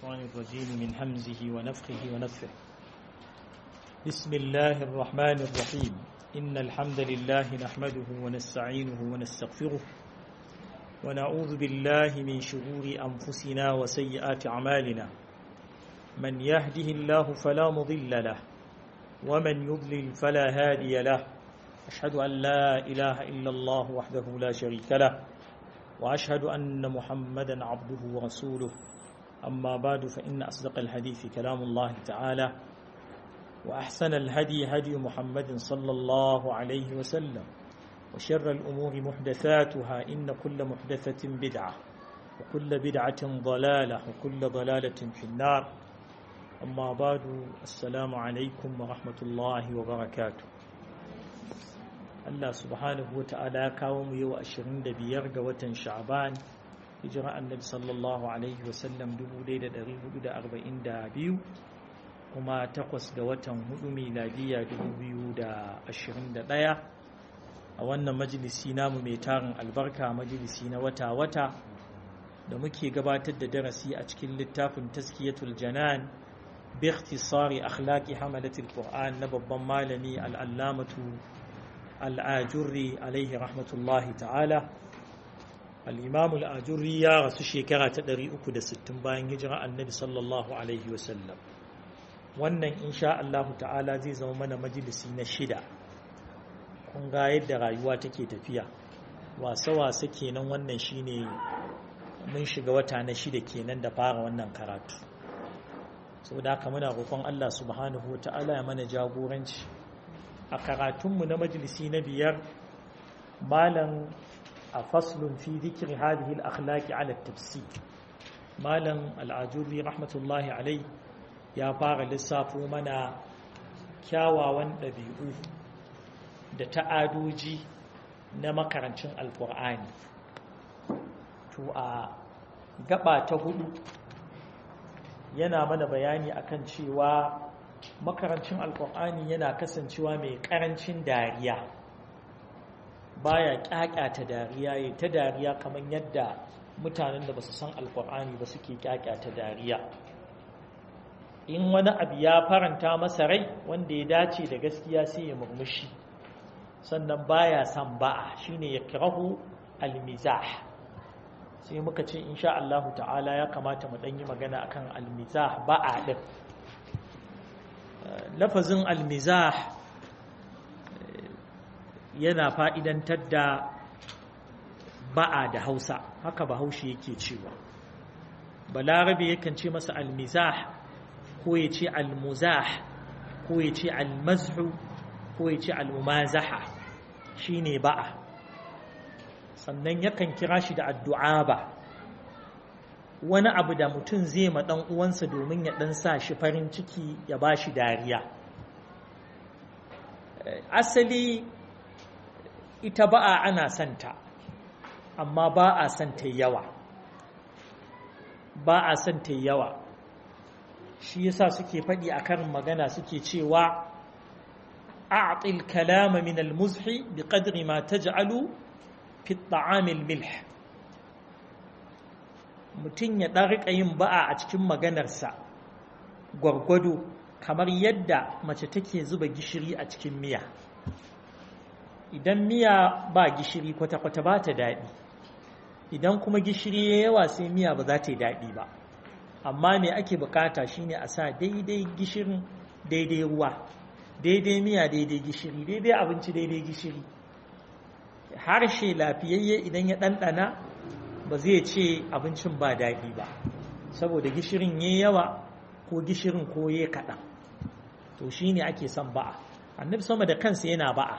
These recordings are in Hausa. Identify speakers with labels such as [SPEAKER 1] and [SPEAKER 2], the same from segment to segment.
[SPEAKER 1] الشيطان الرجيم من همزه ونفخه ونفخه بسم الله الرحمن الرحيم إن الحمد لله نحمده ونستعينه ونستغفره ونعوذ بالله من شرور أنفسنا وسيئات أعمالنا من يهده الله فلا مضل له ومن يضلل فلا هادي له أشهد أن لا إله إلا الله وحده لا شريك له وأشهد أن محمدا عبده ورسوله أما بعد فإن أصدق الحديث كلام الله تعالى وأحسن الهدي هدي محمد صلى الله عليه وسلم وشر الأمور محدثاتها إن كل محدثة بدعة وكل بدعة ضلالة وكل ضلالة في النار أما بعد السلام عليكم ورحمة الله وبركاته Allah subhanahu wa ta'ala ya kawo mu yau 25 ga watan Sha'ban hijira annabi sallallahu alaihi wasallam 1442 kuma takwas ga watan hudu miladiya 2021 a wannan majalisi namu mai tarin albarka majalisi na wata-wata da muke gabatar da darasi a cikin littafin taskiyatul janan bi ikhtisari akhlaqi hamalatul qur'an na babban malami al'allamatu al'ajurri alaihi rahmatullahi ta'ala al'imamu al'ajurri ya rasu shekara ta 360 bayan hijira annabi sallallahu alaihi wasallam wannan insha Allah ta'ala zai zama mana majalisi na shida kun ga yadda rayuwa take tafiya wasa-wasa kenan wannan shine mun shiga wata na shida kenan da fara wannan karatu saboda haka muna roƙon Allah subhanahu wa ta'ala ya mana jagoranci a karatunmu na majalisi na biyar malam a faslun fi zikir hadhihi al-akhlaqi ala tafsir malam al-ajuri rahmatullahi alai ya fara lissafo mana kyawawan ɗabi'u da ta'adoji na makarancin alkur'ani to a gaba ta hudu yana mana bayani akan cewa makarancin alkur'ani yana kasancewa mai karancin dariya baya kyakyata dariya ya ta dariya kamar yadda mutanen da basu san alkur'ani ba suke kyakyata dariya in wani abu ya faranta masa rai wanda ya dace da gaskiya sai ya murmushi sannan baya san ba'a shine ya kirahu almizah sai muka ce insha Allah ta'ala ya kamata mu dan yi magana akan almizah ba'a din lafazin almizah yana fa'idantar da ba'a da hausa haka bahaushe yake cewa balarabe yakan ce masa almizah ko ya ce almuzah ko ya ce almazhu ko ya ce almumazaha shi ne ba'a sannan yakan kira shi da addu'a ba wani abu da mutum zai ma ɗan uwansa domin ya ɗan sa shi farin ciki ya ba shi dariya asali ita ba'a ana santa amma ba a santa yawa ba a santa yawa shi yasa suke faɗi a karin magana suke cewa a'til kalama min al-muzhi bi qadri ma taj'alu fi at-ta'am al-milh mutum ya ɗan riƙa yin ba'a a cikin maganarsa gwargwado kamar yadda mace take zuba gishiri a cikin miya idan miya ba gishiri kwata-kwata ba ta daɗi idan kuma gishiri ya yawa sai miya ba za ta yi daɗi ba amma me ake bukata shine a sa daidai gishirin daidai ruwa daidai miya daidai gishiri daidai abinci daidai gishiri harshe lafiyayye idan ya ɗanɗana ba zai ce abincin ba daɗi ba saboda gishirin ya yawa ko gishirin ko ya kaɗan to shi ne ake son ba'a annabi sama da kansa yana ba'a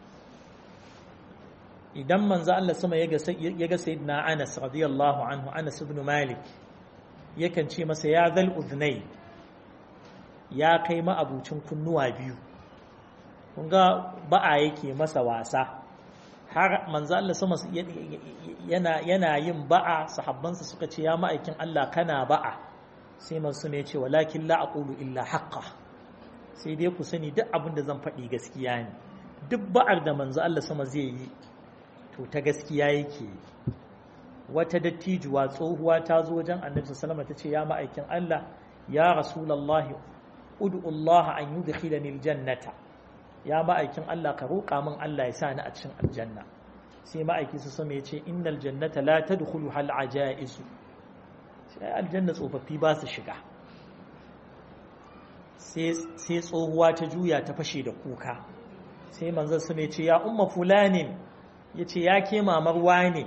[SPEAKER 1] idan manzo Allah sama ya ga sayyidina Anas radiyallahu anhu Anas ibn Malik yakan ce masa ya zal uznai ya kai ma'abucin kunnuwa biyu kun ga ba'a yake masa wasa har manzo Allah sama yana yana yin ba'a sahabbansa suka ce ya ma'aikin Allah kana ba'a sai manzo ne ya ce walakin la aqulu illa haqqa sai dai ku sani duk abin da zan faɗi gaskiya ne duk ba'ar da manzo Allah sama zai yi to ta gaskiya yake wata dattijuwa tsohuwa ta zo wajen annabi sallama ta ce ya ma'aikin Allah ya rasulallahi ud'u Allah an yudkhilani aljannata ya ma'aikin Allah ka roƙa min Allah ya sa ni a cikin aljanna sai ma'aiki su sama ya ce innal jannata la tadkhulu hal ajaisu sai aljanna tsofaffi ba su shiga sai tsohuwa ta juya ta fashe da kuka sai manzon su ya ce ya umma fulanin ya ce ya ke mamar wane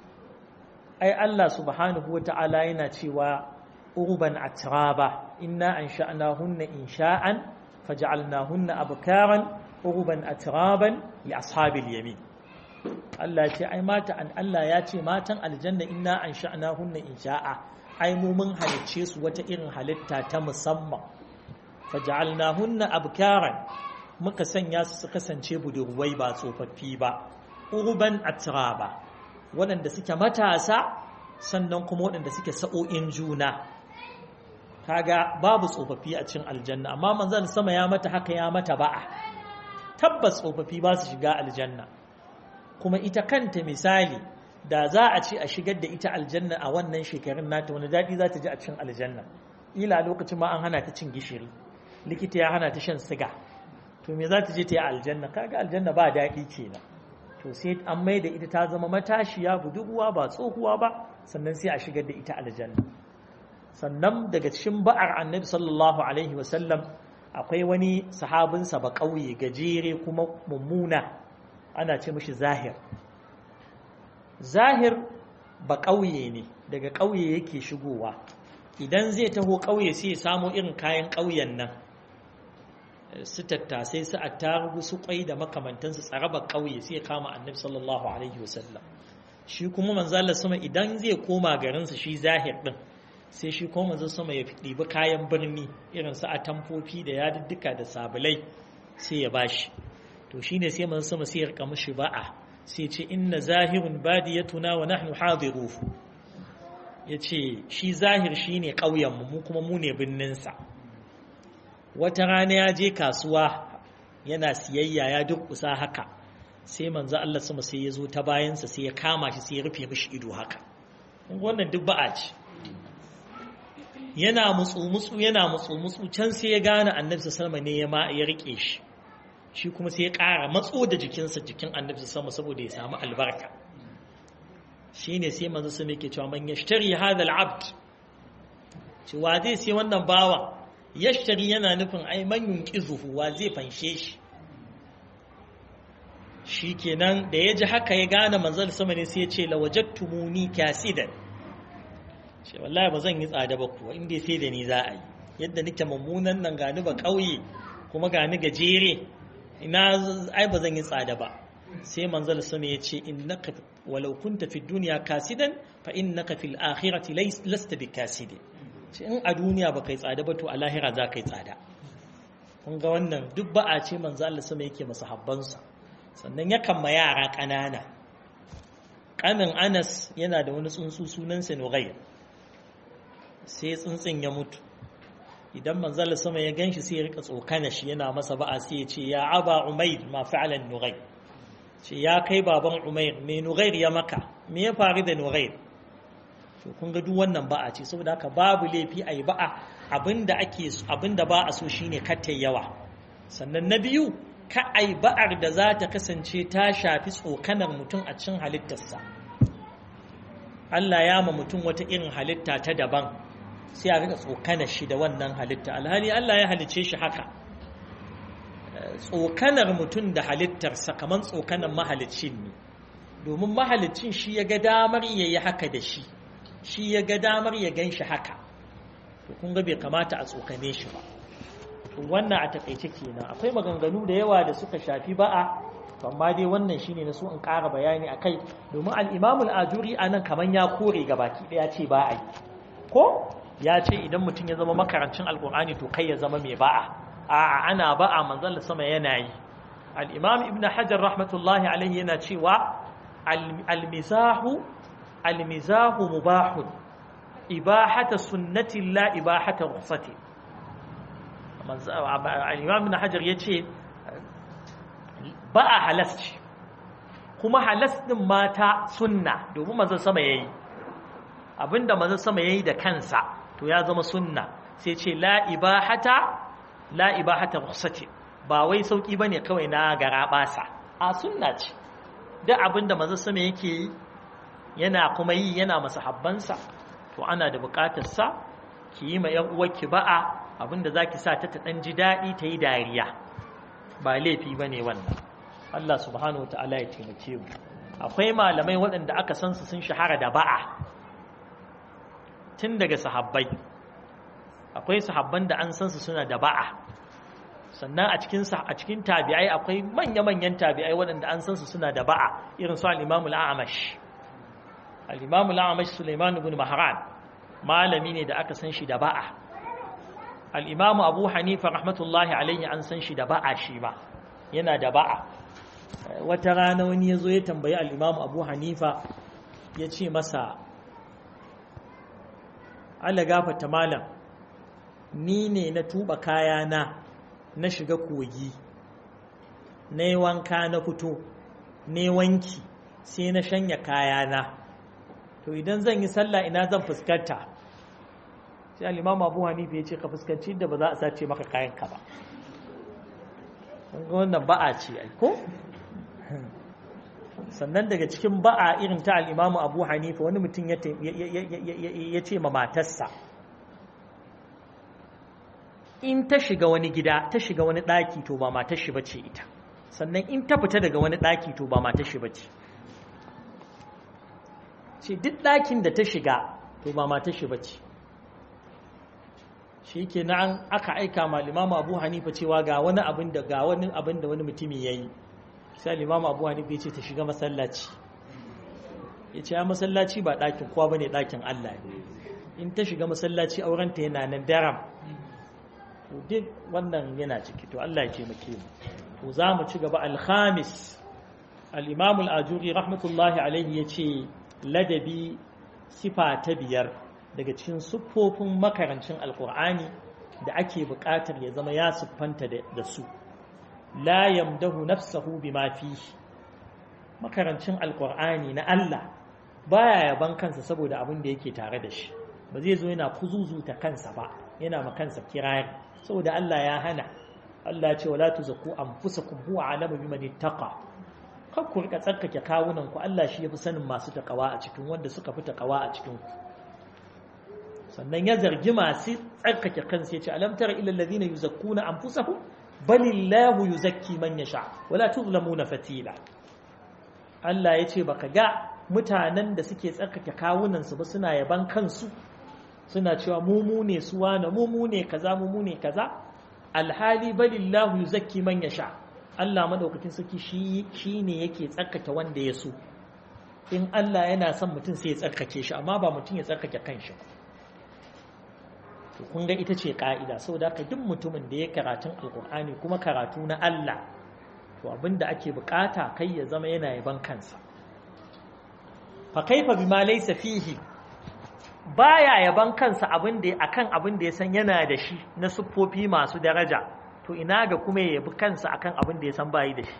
[SPEAKER 1] ai Allah subhanahu wa ta'ala yana cewa urban atraba inna an sha'nahunna insha'an faj'alnahunna abkaran urban atraban li ashabil yamin Allah ya ce ai mata an Allah ya ce matan aljanna inna an sha'nahunna insha'a ai mu mun halicce su wata irin halitta ta musamman faj'alnahunna abkaran muka sanya su su kasance budurwai ba tsofaffi ba urban atraba waɗanda suke matasa sannan kuma waɗanda suke sa'o'in juna kaga babu tsofaffi a cikin aljanna amma manzon sama ya mata haka ya mata ba'a tabbas tsofaffi ba su shiga aljanna kuma ita kanta misali da za a ce a shigar da ita aljanna a wannan shekarun nata wani daɗi za ta ji a cikin aljanna ila lokacin ma an hana ta cin gishiri likita ya hana ta shan siga to me za ta je ta yi aljanna kaga aljanna ba daɗi kenan to sai an mai da ita ta zama matashiya budurwa ba tsohuwa ba sannan sai a shigar da ita aljanna sannan daga cikin ba'ar annabi sallallahu alaihi wasallam akwai wani sahabinsa ba ƙauye gajere kuma mummuna ana ce mashi zahir zahir ba ƙauye ne daga ƙauye yake shigowa idan zai taho ƙauye sai ya samo irin kayan ƙauyen nan su tattasai su attarugu su kwai da makamantansu tsarabar ƙauye sai ya kama annabi sallallahu alaihi wasallam shi kuma manzala sama idan zai koma garinsa shi zahir din sai shi kuma manzo sama ya ɗibi kayan birni irin su atamfofi da yadudduka da sabulai sai ya bashi to shine sai manzo sama sai ya rika mishi ba'a sai ce inna zahirun badiyatuna wa nahnu hadiruhu yace shi zahir shine ƙauyen mu mu kuma mu ne birnin sa wata rana ya je kasuwa yana siyayya ya dukkusa haka sai manzo Allah sama sai ya zo ta bayansa sai ya kama shi sai ya rufe mishi ido haka wannan duk ba'a ce yana mutsu mutsu yana mutsu mutsu can sai ya gane annabi sallallahu ne ya ma ya rike shi shi kuma sai ya ƙara matso da jikinsa jikin annabi sallallahu saboda ya samu albarka shine sai manzo sallallahu yake cewa man yashtari hadha al-abd cewa zai sai wannan bawa yashtari yana nufin ai man yunqizuhu wa zai fanshe shi shikenan da ya ji haka ya gane manzon sama ne sai ya ce lawajattumuni kasidan ce wallahi ba zan yi tsada ba kuwa inda sai da ni za a yi yadda nake mummunan nan gani ba ƙauye kuma gani gajere ina ai ba zan yi tsada ba sai manzal sama ya ce innaka walau kunta fi duniya kasidan fa innaka fil akhirati lasta bi kasidin ce in a duniya ba kai tsada ba to a lahira za ka yi tsada kun ga wannan duk ba'a ce manzo Allah sama yake masa habbansa sannan yakan ma yara ƙanana ƙanin Anas yana da wani tsuntsu sunansa Nughayr sai tsuntsun ya mutu idan manzala sama ya ganshi sai ya rika tsokana shi yana masa ba'a sai ya ce ya aba umair ma fa'alan nughair ce ya kai baban umair me nughair ya maka me ya faru da nughair to kun ga duk wannan ba'a ce saboda haka babu laifi ayi ba'a abinda ake abinda ba a so shine katta yawa sannan na biyu ka ai ba'ar da za ta kasance ta shafi tsokanar mutum a cikin halittarsa Allah ya ma mutum wata irin halitta ta daban sai a rika tsokanar shi da wannan halitta alhali Allah ya halicce shi haka tsokanar mutum da halittarsa kamar tsokanar mahalicin ne domin mahalicin shi ya ga damar ya yi haka da shi shi ya ga damar ya gan shi haka to kun ga bai kamata a tsokane shi ba wannan a takaice kenan akwai maganganu da yawa da suka shafi ba'a amma dai wannan shine na so in ƙara bayani akai domin al-Imam al-Ajuri anan kaman ya kore gabaki daya ce ba a yi ko ya ce idan mutum ya zama makarancin alkur'ani to kai ya zama mai ba'a a'a ana ba'a manzon sama yana yi al-imam ibn hajar rahmatullahi alaihi yana cewa al-mizahu al-mizahu mubahun ibahata sunnati la ibahata rukhsati al-imam ibn hajar yace ba'a halas ce kuma halas din mata sunna domin manzon sama yayi abinda manzon sama yayi da kansa to ya zama sunna sai ce la ibahata la ibahata rukhsati ba wai sauki bane kawai na gara basa a sunna ce duk abinda manzon sama yake yi yana kuma yi yana masahabbansa to ana da bukatar sa ki yi ma yan uwarki ba'a abinda zaki sa ta ta dan ji dadi ta yi dariya ba laifi bane wannan Allah subhanahu wataala ya taimake mu akwai malamai waɗanda aka san su sun shahara da ba'a tun daga sahabbai akwai sahabban da an san su suna da ba'a sannan a cikin a cikin tabi'ai akwai manya-manyan tabi'ai waɗanda an san su suna da ba'a irin su al-Imam al-A'mash al-Imam al-A'mash Sulaiman ibn Mahran malami ne da aka san shi da ba'a al-Imam Abu Hanifa rahmatullahi alaihi an san shi da ba'a shi ba yana da ba'a wata rana wani ya zo ya tambayi al'imamu abu hanifa ya ce masa ala gafata malam ni ne na tuba kayana na shiga kogi na yi wanka na fito ne wanki sai na shanya kayana to idan zan yi sallah ina zan fuskanta sai al'imamu abu hanifa ya ce ka fuskanci da ba za a sace maka kayanka ba wannan ba'a ce ko sannan daga cikin ba'a irin ta al'imamu abu hanifa wani mutum ya ce ma matarsa in ta shiga wani gida ta shiga wani ɗaki to ba matar shi bace ita sannan in ta fita daga wani ɗaki to ba matar shi bace ce duk ɗakin da ta shiga to ba matar shi bace shi ke na aka aika ma limamu abu hanifa cewa ga wani abin da ga wani abin da wani mutumi ya yi sai limamu abu hanifa ya ce ta shiga masallaci ya ce ya masallaci ba ɗakin kowa ba ne ɗakin allah ne in ta shiga masallaci aurenta yana nan daram to duk wannan yana ciki to allah ya taimake mu to za mu ci gaba alhamis al-imamu al-ajuri rahmatullahi alaihi ya ce ladabi sifa ta biyar daga cikin siffofin makarancin alkur'ani da ake buƙatar ya zama ya siffanta da su la yamdahu nafsahu bima fihi makarancin alkur'ani na Allah baya yaban kansa saboda abin da yake tare da shi ba zai zo yana kuzuzuta kansa ba yana ma kansa kirari saboda Allah ya hana Allah ya ce wala tuzakku anfusakum huwa alamu biman ittaqa kar ku rika tsarkake kawunan ku Allah shi yafi sanin masu takawa a cikin wanda suka fi takawa a cikin ku sannan ya zargi masu tsarkake kansu ya ce alam tara ila alladhina yuzakkuna anfusahum balillahu yuzakki man yasha wala tuzlamuna fatila Allah ya ce baka ga mutanen da suke tsarkake kawunan su ba suna yaban kansu suna cewa mu mu ne su wane mu mu ne kaza mu mu ne kaza alhali balillahu yuzakki man yasha Allah madaukakin sarki shi shine yake tsarkake wanda ya so in Allah yana son mutum sai ya tsarkake shi amma ba mutum ya tsarkake kanshi ba to kun ga ita ce ka'ida saboda ka duk mutumin da ya karatun alkur'ani kuma karatu na Allah to abinda ake bukata kai ya zama yana yaban kansa fa kaifa bima laysa fihi baya yaban kansa abin da akan abin da ya san yana da shi na siffofi masu daraja to ina ga kuma ya yabi kansa akan abin da ya san bayi da shi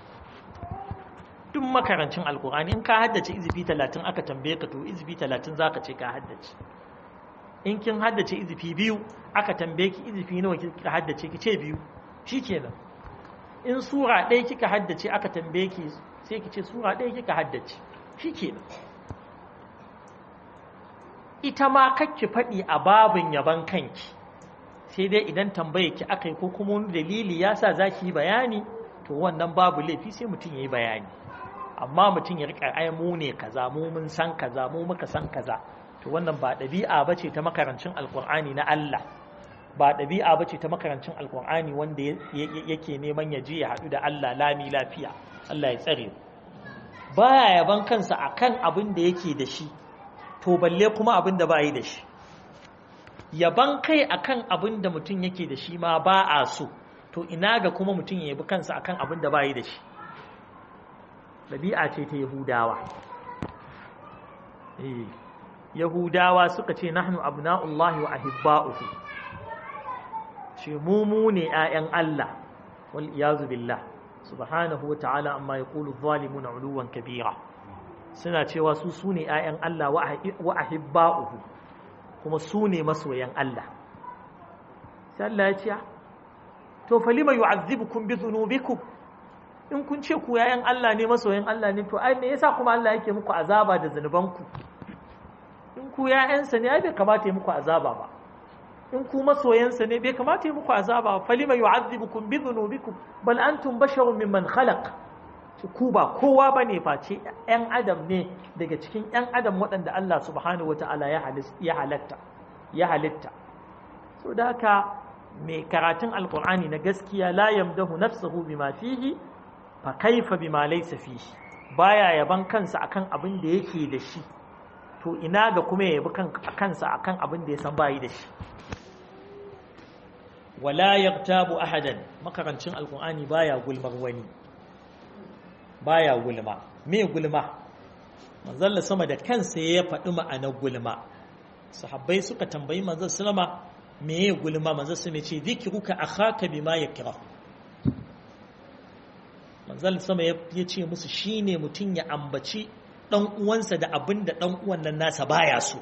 [SPEAKER 1] duk makarancin alkur'ani in ka haddace izifi 30 aka tambaye ka to izifi 30 zaka ce ka haddace in kin haddace izifi biyu aka tambaye ki izifi nawa kika haddace ki ce biyu shikenan in sura ɗaya kika haddace aka tambaye ki sai ki ce sura ɗaya kika haddace shikenan ita ma kakki faɗi a babin yaban kanki sai dai idan tambaye ki aka yi ko kuma wani dalili ya sa za ki yi bayani to wannan babu laifi sai mutum ya yi bayani amma mutum ya riƙa ai mu ne kaza mu mun san kaza mu muka san kaza to wannan ba ɗabi'a ba ce ta makarancin alkur'ani na Allah ba ɗabi'a ba ce ta makarancin alkur'ani wanda yake neman ya je ya haɗu da Allah lami lafiya Allah ya tsare baya yaban kansa akan abin da yake da shi to balle kuma abin da ba yi da shi yaban kai akan abin da mutum yake da shi ma ba a so to ina ga kuma mutum ya yabi kansa akan abin da ba yi da shi ɗabi'a ce ta yahudawa eh yahudawa suka ce nahnu abna'ullahi wa ahibba'uhu ce mu mu ne ƴaƴan Allah wal iyazu billah subhanahu wa ta'ala amma yaqulu adh-dhalimuna 'uluwan kabira suna cewa su su ne ‘ya'yan Allah wa ahibba'uhu kuma su ne masoyan Allah sai Allah ya ce to falima yu'azzibukum bi dhunubikum in kun ce ku ‘ya'yan Allah ne masoyan Allah ne to ai me yasa kuma Allah yake muku azaba da zunubanku in ku ‘ya'yansa ne ai bai kamata ya muku azaba ba in ku masoyansa ne bai kamata ya muku azaba ba falima yu'azzibukum bi dhunubikum bal antum basharun mimman khalaq ku ba kowa ba ne face ‘yan adam ne daga cikin ‘yan adam waɗanda Allah subhanahu wata'ala ya halatta ya halitta so da haka mai karatun alkur'ani na gaskiya la yamdahu nafsahu bima fihi fa kaifa bima laysa fihi baya yaban kansa akan abin da yake da shi to ina ga kuma ya yabi kansa akan abin da ya san bayi da shi wala yaqtabu ahadan makarancin alkur'ani baya gulmar wani baya gulma me gulma manzalla sama da kansa ya faɗi ma'anar gulma sahabbai suka tambayi manzon sallama me ya gulma manzon sama ce zikruka akhaka bima yakra manzon sama ya ce musu shine mutum ya ambaci dan uwansa da abin da dan uwan nan nasa baya so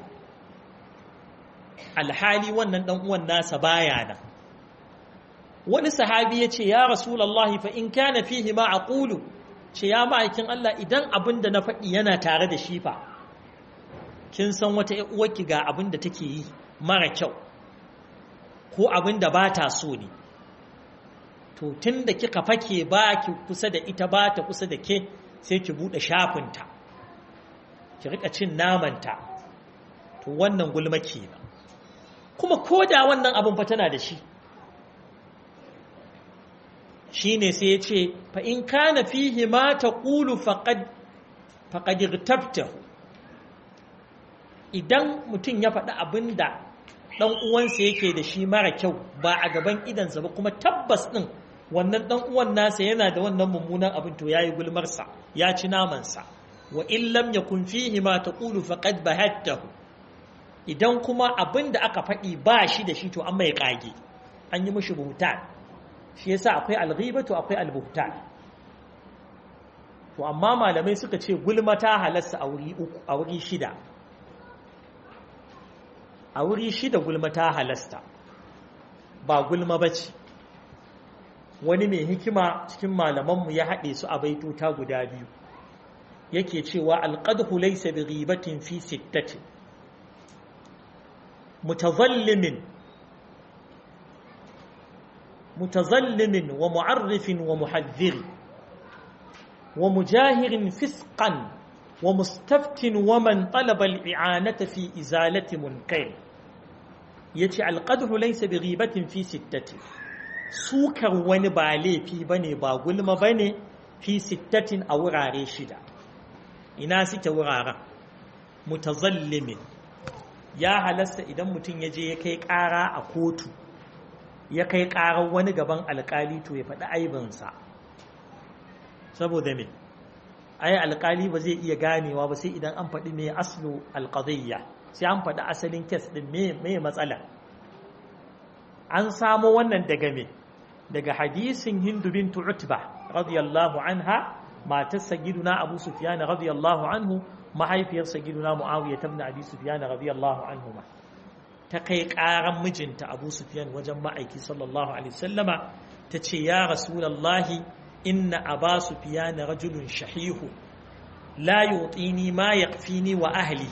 [SPEAKER 1] alhali wannan dan uwan nasa baya nan wani sahabi ya ce ya rasulullahi fa in kana fihi ma aqulu ce ya ma'aikin Allah idan abin da na faɗi yana tare da shi fa kin san wata uwarki ga abin da take yi mara kyau ko abin da ba ta so ne to tun da kika fake ba ki kusa da ita ba ta kusa da ke sai ki buɗe shafinta ki rika cin namanta to wannan gulma kenan kuma ko da wannan abin fa tana da shi shi ne sai ya ce fa'in kana fihi ma ta ƙulu faƙadirtabtahu idan mutum ya faɗi abin da ɗan uwansa yake da shi mara kyau ba a gaban idansa ba kuma tabbas ɗin wannan ɗan uwan nasa yana da wannan mummunan abin to ya yi gulmarsa ya ci namansa wa illam ya kun fihi ma ta ƙulu faƙad bahattahu idan kuma abin da aka faɗi ba shi da shi to an mai ƙage an yi mashi buhutan shi yasa akwai alghibatu akwai albuhtan to amma malamai suka ce gulma ta halasta a wuri uku a wuri shida a wuri shida gulma ta halasta ba gulma bace wani mai hikima cikin malamanmu ya haɗe su a baitota guda biyu yake cewa alqadhu laysa bi ghibatin fi sittatin mutazallimin متظلم ومعرف ومحذر ومجاهر فسقا ومستفت ومن طلب الإعانة في إزالة منكر يتي القدح ليس بغيبة في ستة سوكر ونبالي في بني باغلم بني في ستة أو راري شدة إنا ستة ورارة متظلم يا هلست إذا متن يجي يكي كارا أكوتو ya kai ƙarar wani gaban alƙali to ya faɗi aibinsa saboda me ai alƙali ba zai iya ganewa ba sai idan an faɗi me aslu alƙadiyya sai an faɗi asalin kes ɗin me matsala an samo wannan daga me daga hadisin hindu bintu utba radiyallahu anha matar sagiduna abu sufyan radiyallahu anhu mahaifiyar sagiduna muawiya ibn abi sufyan radiyallahu anhu ma ta kai ƙaran mijinta abu sufyan wajen ma'aiki sallallahu alaihi wasallama ta ce ya rasulallahi inna aba sufyan rajulun shahihu la yutini ma yaqfini wa ahli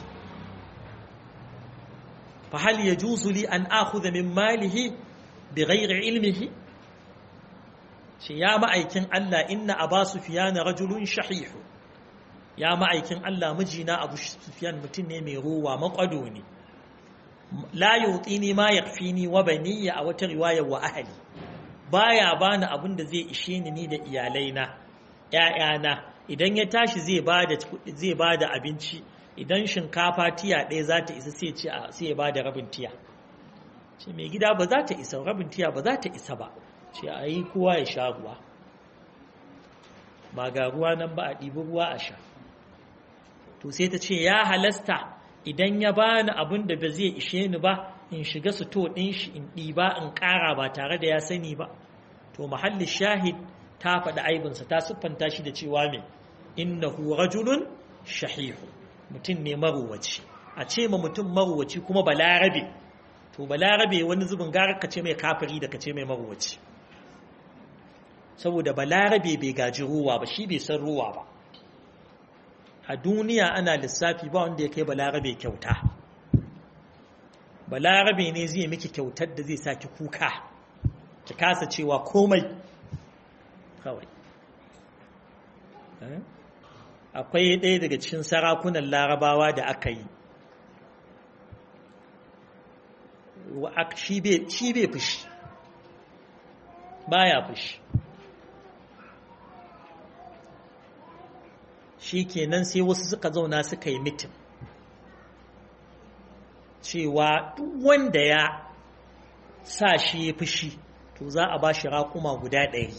[SPEAKER 1] fa hal yajuzu li an akhudha min malihi bighairi ilmihi ce ya ma'aikin Allah inna aba sufyan rajulun shahihu ya ma'aikin Allah mijina abu sufyan mutum ne mai ruwa makwado ne la yutini ma yakfini wa baniya a wata riwaya wa ahli baya bani abin da zai ishe ni ni da iyalaina ƴaƴana idan ya tashi zai bada zai bada abinci idan shinkafa tiya ɗaya za ta isa sai ce sai ya bada rabin tiya ce mai gida ba za ta isa rabin tiya ba za ta isa ba ce a yi kowa ya sha ruwa ba ga ruwa nan ba a ɗibi ruwa a sha to sai ta ce ya halasta idan ya bani abin da ba zai ishe ni ba in shiga sito ɗin shi in ɗiba in ƙara ba tare da ya sani ba to mahallin shahid ta faɗi aibinsa ta siffanta shi da cewa mai innahu rajulun shahihu mutum ne maruwaci a ce ma mutum maruwaci kuma balarabe to balarabe wani zubin gara ka ce mai kafiri da ka ce mai maruwaci saboda balarabe bai gaji ruwa ba shi bai san ruwa ba a duniya ana lissafi ba wanda ya kai balarabe kyauta balarabe ne zai miki kyautar da zai saki kuka ki kasa cewa komai kawai akwai ɗaya daga cikin sarakunan larabawa da aka yi shi bai fushi baya fushi shi kenan sai wasu suka zauna suka yi mitin cewa duk wanda ya sa shi ya fushi to za a ba shi raƙuma guda ɗari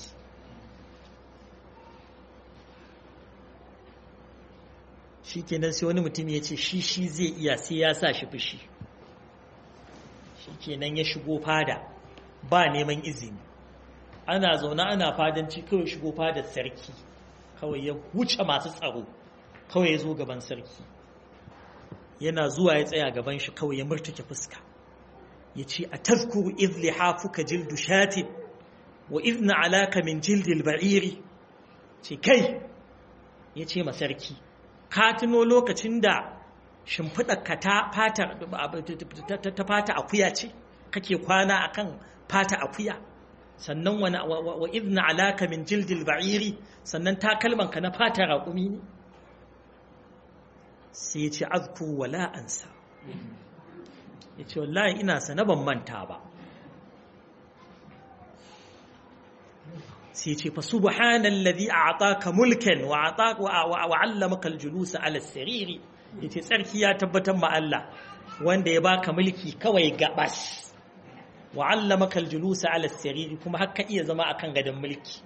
[SPEAKER 1] shi kenan sai wani mutum ya ce shi shi zai iya sai ya sa shi fushi shi kenan ya shigo fada ba neman izini ana zaune ana fadanci kawai shigo fadar sarki kawai ya wuce masu tsaro kawai ya zo gaban sarki yana zuwa ya tsaya gaban shi kawai ya murtuke fuska ya ce a tazkuru izli hafuka jildu shatin wa izna alaka min jildil ba'iri ce kai ya ce masarki ka tuno lokacin da shimfiɗarka ta fata akuya ce kake kwana akan fata akuya sannan wa izna alaka min jildil ba'iri sannan takalmanka na fata raƙumi ne sai ya ce azku wala ansa ya ce wallahi ina sana ban manta ba sai ya ce fa subhanallazi a'taka mulkan wa ataka wa 'allamaka al-julus 'ala as-sariri yace tsarki ya tabbatar ma Allah wanda ya baka mulki kawai gabas wa 'allamaka al-julus 'ala as-sariri kuma har ka iya zama akan gadon mulki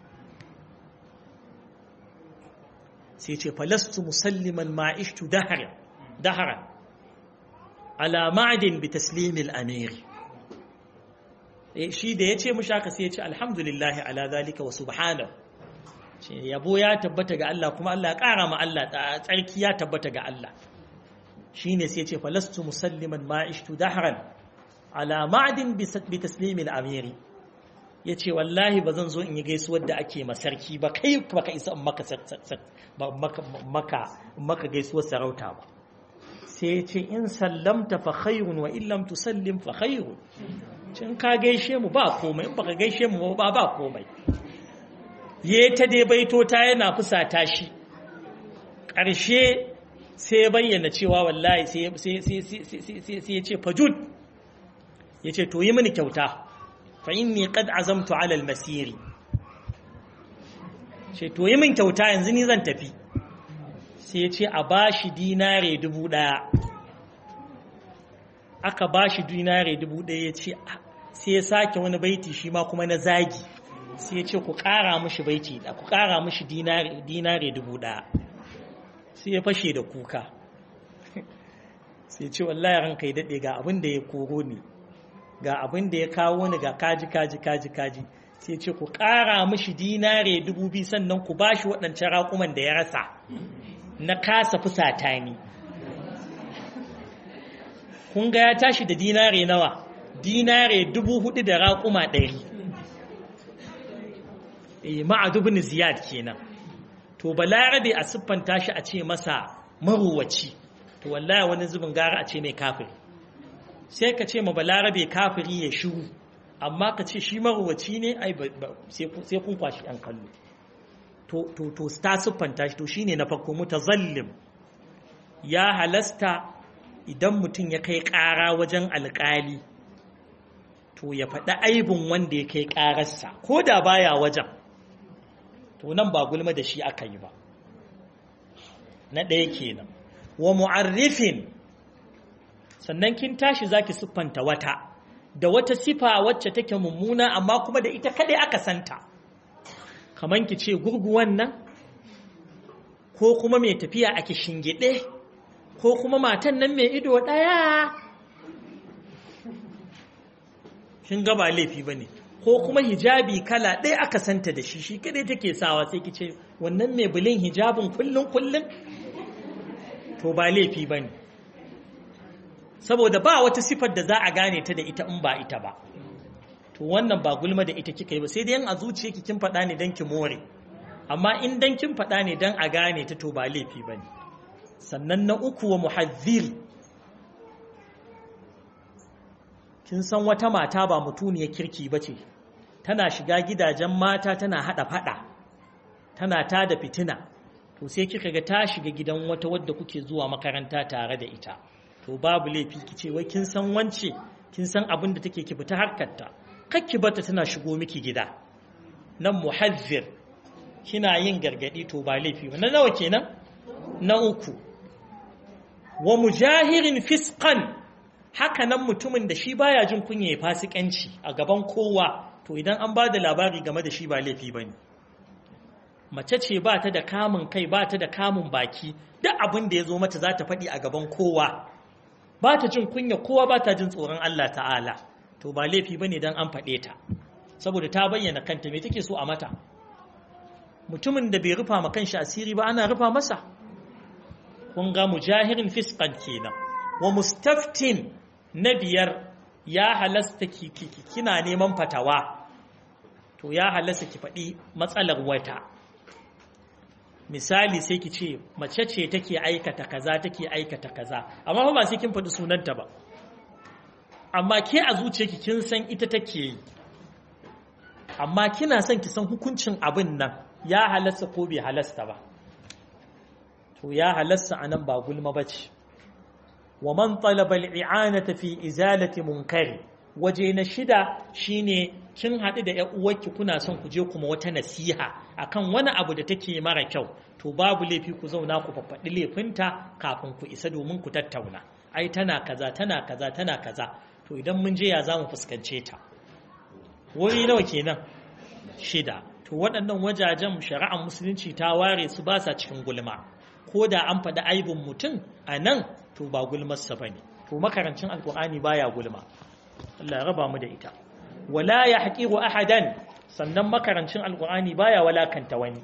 [SPEAKER 1] sai ce falastu musalliman ma'ishtu dahara dahara ala ma'adin bi taslimil amiri shi da ya ce mushi haka sai ya ce alhamdulillah ala zalika wa subhanahu ce yabo ya tabbata ga Allah kuma Allah ya ƙara ma Allah tsarki ya tabbata ga Allah shine sai ya ce falastu musalliman ma'ishtu dahran ala ma'adin bi taslimil amiri ya ce wallahi ba zan zo in yi gaisuwar da ake masarki ba kai ba ka isa maka gaisuwar sarauta ba sai ya ce in sallamta fa khairun wa illam tusallim fa khairun cin ka gaishe mu ba komai in baka gaishe mu ba ba komai ya ta dai baito ta yana fusata shi ƙarshe sai bayyana cewa wallahi sai ya ce fajud ya ce to yi mini kyauta فإني قد عزمت على المسير ce to yi min kyauta yanzu ni zan tafi sai ya ce a bashi dinare dubu ɗaya aka bashi dinare dubu ɗaya ya ce sai ya sake wani baiti shi ma kuma na zagi sai ya ce ku ƙara mushi baiti ku ƙara mushi dinare dubu ɗaya sai ya fashe da kuka sai ya ce wallahi ranka ya daɗe ga abin da ya koro ne ga abin da ya kawo ni ga kaji kaji kaji kaji sai ce ku ƙara mishi dinare dubu biyu sannan ku bashi waɗancan raƙuman da ya rasa na kasa fusata ni kun ga ya tashi da dinare nawa dinare dubu hudu da raƙuma ɗari e ma'adubin ziyad kenan to balarabe a siffanta shi a ce masa maruwaci to wallahi wani zubin gara a ce mai kafiri sai ka ce ma balarabe kafiri ya shiru amma ka ce shi maruwaci ne ai sai kun kwashi yan kallo to to to ta siffanta shi to shine na farko mutazallim ya halasta idan mutum ya kai ƙara wajen alƙali to ya faɗi aibin wanda ya kai ƙararsa ko da baya wajen to nan ba gulma da shi aka yi ba na ɗaya kenan wa mu'arrifin sannan kin tashi zaki siffanta wata da wata sifa wacce take mummuna amma kuma da ita kadai aka santa kaman ki ce gurguwan nan ko kuma mai tafiya a kishingide ko kuma matan nan mai ido daya kin ga ba laifi bane ko kuma hijabi kala ɗaya aka santa da shi shi kadai take sawa sai ki ce wannan mai bulin hijabin kullun kullun to ba laifi ba ne saboda ba wata sifar da za a gane ta da ita in ba ita ba to wannan ba gulma da ita kika yi ba sai dai a zuciya kin faɗa ne don ki more amma in dan kin faɗa ne don a gane ta to ba laifi ba ne sannan na uku wa muhazzir kin san wata mata ba mutuniyar kirki ba ce tana shiga gidajen mata tana haɗa faɗa tana ta da fitina to sai kika ga ta shiga gidan wata wadda kuke zuwa makaranta tare da ita to babu laifi ki ce wai kin san wance kin san abin da take ki fita harkarta kakki bata tana shigo miki gida nan muhazzir kina yin gargadi to ba laifi ba na nawa kenan na uku wa mujahirin fisqan haka nan mutumin da shi baya jin kunya ya fasikanci a gaban kowa to idan an ba da labari game da shi ba laifi bane mace ce ba ta da kamun kai ba ta da kamun baki duk abin da ya zo mata za ta faɗi a gaban kowa ba ta jin kunya kowa ba ta jin tsoron Allah ta'ala to ba laifi bane dan an faɗe ta saboda ta bayyana kanta me take so a mata mutumin da bai rufa ma kanshi asiri ba ana rufa masa kun ga mujahirin fisqan kenan wa mustaftin na biyar ya halasta kina neman fatawa to ya halasta ki faɗi matsalar wata misali sai ki ce mace ce take aikata kaza take aikata kaza amma ba sai kin faɗi sunanta ba amma ke a zuciyarki kin san ita take yi amma kina son ki san hukuncin abin nan ya halasta ko bai halasta ba to ya halasta anan ba gulma bace wa man talaba al-i'anata fi izalati munkari waje na shida shine kin haɗu da ƴan uwarki kuna son ku je kuma wata nasiha akan wani abu da take mara kyau to babu laifi ku zauna ku faffaɗi laifinta kafin ku isa domin ku tattauna ai tana kaza tana kaza tana kaza to idan mun je ya zamu fuskance ta wuri nawa kenan shida to waɗannan wajajen shari'ar musulunci ta ware su ba sa cikin gulma ko da an faɗi aibin mutum a nan to ba gulmarsa ba ne to makarancin alkur'ani baya gulma Allah ya raba mu da ita wala ya haƙiru ahadan sannan makarancin alkur'ani baya walakanta wani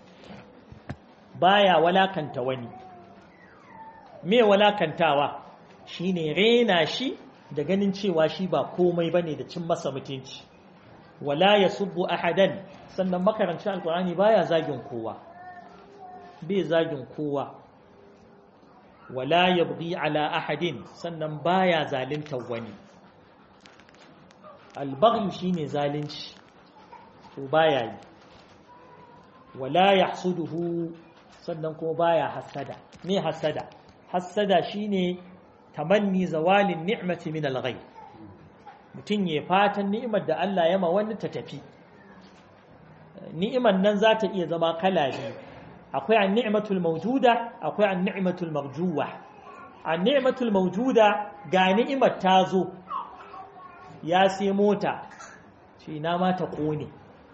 [SPEAKER 1] baya walakanta wani me walakantawa shine rena shi da ganin cewa shi ba komai bane da cin masa mutunci wala yasubbu ahadan sannan makarancin alkur'ani baya zagin kowa bai zagin kowa wala yabghi ala ahadin sannan baya zalunta wani albaghi shine zalunci to baya yi wala yahsuduhu sannan kuma baya hasada me hasada hasada shine tamanni zawalin ni'mati min al-ghayb mutun ya fatan ni'imar da Allah ya ma wani ta tafi ni'imar nan za ta iya zama kala biyu akwai an ni'matul mawjuda akwai an ni'matul marjuwa an ni'matul mawjuda ga ni'imar ta zo ya sai mota ce ina ma ta kone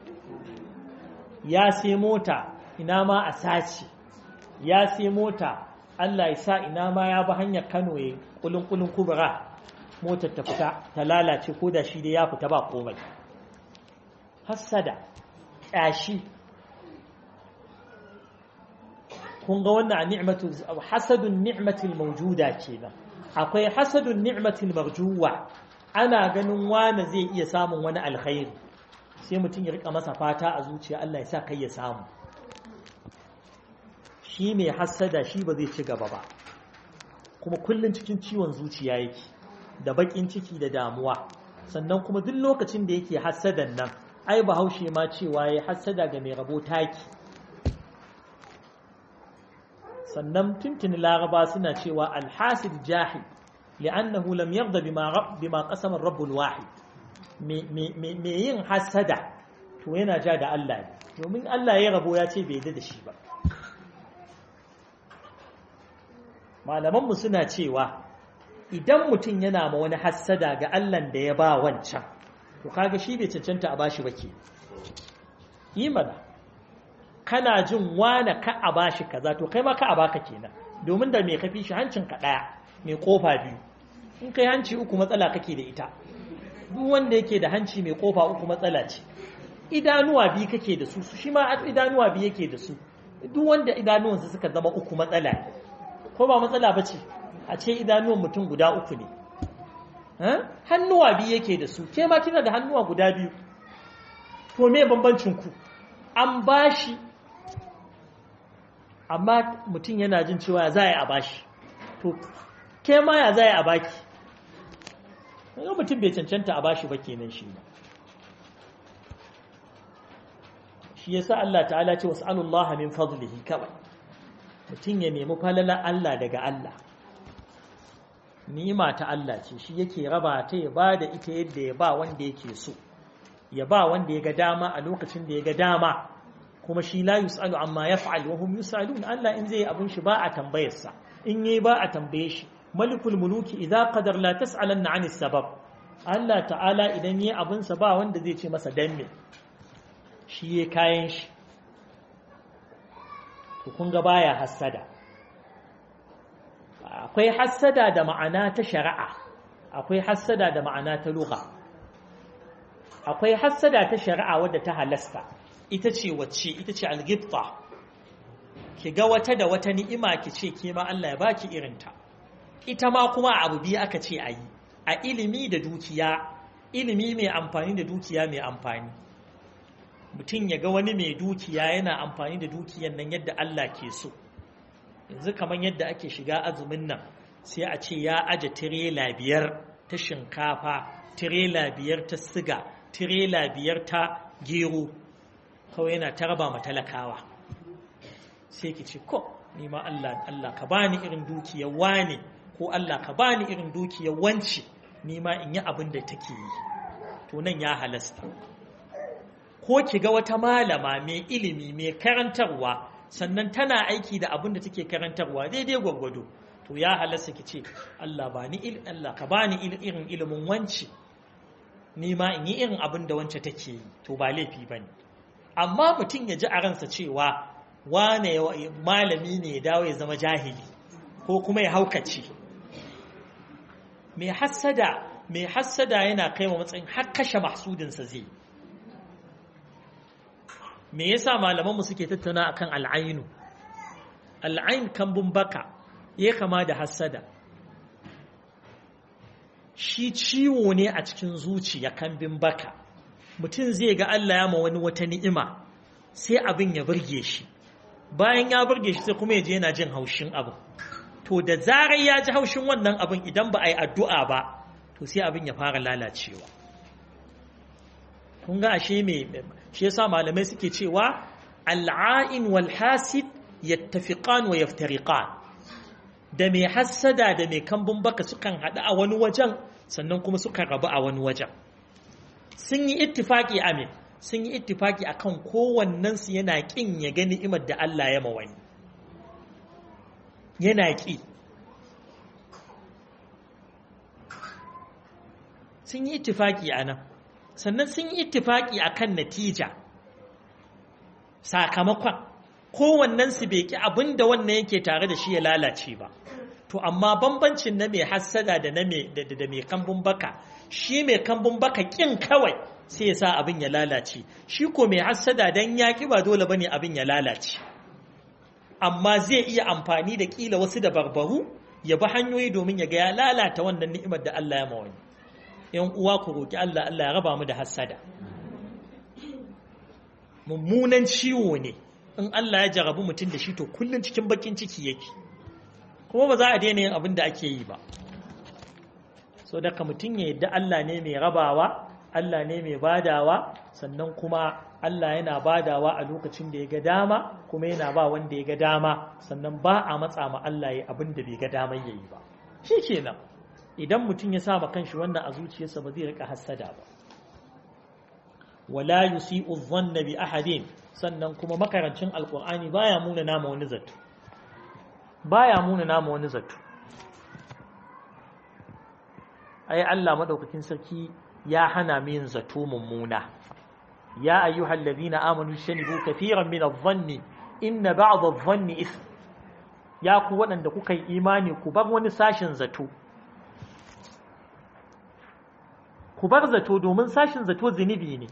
[SPEAKER 1] ya sai mota ina ma a sace ya sai mota Allah ya sa ina ma ya bi hanyar Kano ya kulun kulun kubra motar ta fita ta lalace ko da shi dai ya fita ba komai hassada ƙyashi kun ga wannan ni'matu hasadun ni'matil mawjuda kenan akwai hasadun ni'matil marjuwa ana ganin wani zai iya samun wani alkhairi sai mutum ya rika masa fata a zuciya Allah ya sa kai ya samu shi mai hasada shi ba zai ci gaba ba kuma kullun cikin ciwon zuciya yake da bakin ciki da damuwa sannan kuma duk lokacin da yake hasadan nan ai bahaushe ma cewa ya hasada ga mai rabo taki sannan tuntuni laraba suna cewa alhasid jahil li'annahu lam yarda bima bima qasama rabbul wahid me yin hasada to yana ja da Allah ne domin Allah ya rabo ya ce bai yarda da shi ba malaman mu suna cewa idan mutum yana ma wani hasada ga Allah da ya ba wancan to kaga shi bai cancanta a bashi ba ke yi mana kana jin wane ka a bashi kaza to kai ma ka a baka kenan domin da mai kafi shi hancin ka daya mai kofa biyu in kai hanci uku matsala kake da ita duk wanda yake da hanci mai kofa uku matsala ce idanuwa biyu kake da su shi ma idanuwa biyu yake da su duk wanda idanuwansa suka zama uku matsala ko ba matsala ba ce a ce idanuwan mutum guda uku ne hannuwa biyu yake da su ke ma kina da hannuwa guda biyu to me bambancin ku an bashi amma mutum yana jin cewa za a bashi to ke ma ya za a baki yau mutum bai cancanta a bashi ba kenan shi ba shi yasa Allah ta'ala ce was'alullaha min fadlihi kawai mutum ya nemi falala Allah daga Allah ni'ima ta Allah ce shi yake raba ta ya ba da ita yadda ya ba wanda yake so ya ba wanda ya ga dama a lokacin da ya ga dama kuma shi la yus'alu amma yaf'al wa hum yus'alun Allah in zai abun shi ba a tambayar sa in yayi ba a tambaye shi malikul muluki idza qadar la tas'alanna 'anis sabab Allah ta'ala idan yayi abun sa ba wanda zai ce masa dan me shi yayi kayan shi to kun ga baya hassada akwai hassada da ma'ana ta shari'a akwai hassada da ma'ana ta lugha akwai hassada ta shari'a wadda ta halasta ita ce wacce ita ce algibta ki ga wata da wata ni'ima ki ce ke ma Allah ya baki irinta ita ma kuma abu biyu aka ce a yi a ilimi da dukiya ilimi mai amfani da dukiya mai amfani mutum ya ga wani mai dukiya yana amfani da dukiyan nan yadda Allah ke so yanzu kamar yadda ake shiga azumin nan sai a ce ya aje tirela biyar ta shinkafa tirela biyar ta siga tirela biyar ta gero kawai yana ta raba ma talakawa sai ki ce ko ni ma Allah Allah ka bani irin dukiyar wane ko Allah ka bani irin dukiyar wance ni ma in yi abin da take yi to nan ya halasta ko ki ga wata malama mai ilimi mai karantarwa sannan tana aiki da abin da take karantarwa daidai gwaggwado to ya halasta ki ce Allah ba ni Allah ka bani irin ilimin wance ni ma in yi irin abin da wance take yi to ba laifi bane amma mutum ya ji a ransa cewa wane malami ne ya dawo ya zama jahili ko kuma ya haukace mai hassada mai hassada yana kai wa matsayin har kashe mahsudinsa zai me yasa malamanmu suke tattauna akan al'ainu al'ain kambun baka ya kama da hassada shi ciwo ne a cikin zuciya kambin baka mutum zai ga Allah ya ma wani wata ni'ima sai abin ya burge shi bayan ya burge shi sai kuma ya je yana jin haushin abin to da zarar ya ji haushin wannan abin idan ba a yi addu'a ba to sai abin ya fara lalacewa kun ga ashe me shi yasa malamai suke cewa al'ain wal hasid yattafiqan wa yaftariqan da mai hassada da mai kambun baka sukan haɗu a wani wajen sannan kuma sukan rabu a wani wajen sun yi ittifaki amin sun yi ittifaki akan kowannensu yana ƙin ya gani imar da Allah ya ma wani yana ƙi sun yi ittifaki a nan sannan sun yi ittifaki akan natija sakamakon kowannensu bai ƙi abin da wannan yake tare da shi ya lalace ba to amma bambancin na mai hassada da na mai kambun baka shi mai kambun baka ƙin kawai sai ya sa abin ya lalace shi ko mai hassada don ya ƙi ba dole bane abin ya lalace amma zai iya amfani da ƙila wasu da barbaru ya bi hanyoyi domin ya ga ya lalata wannan ni'imar da Allah ya mawani yan uwa ku roki Allah Allah ya raba mu da hassada mummunan ciwo ne in Allah ya jarabu mutum da shi to kullum cikin bakin ciki yake kuma ba za a daina yin abin da ake yi ba so daga mutum ya yadda Allah ne mai rabawa Allah ne mai badawa sannan kuma Allah yana badawa a lokacin da ya ga dama kuma yana ba wanda ya ga dama sannan ba a matsa ma Allah ya abin da bai ga daman yayi ba shi kenan idan mutum ya sa ma kanshi wannan a zuciyarsa ba zai rika hassada ba wala yusi'u dhanna bi ahadin sannan kuma makarancin alqur'ani baya muna nama wani zato baya muna nama wani zato ai Allah madaukakin sarki ya hana mu yin zato mummuna ya ayyuhal ladina amanu shanibu kafiran min adh-dhanni inna ba'd adh-dhanni ithm ya ku waɗanda kuka yi imani ku bar wani sashin zato ku bar zato domin sashin zato zunubi ne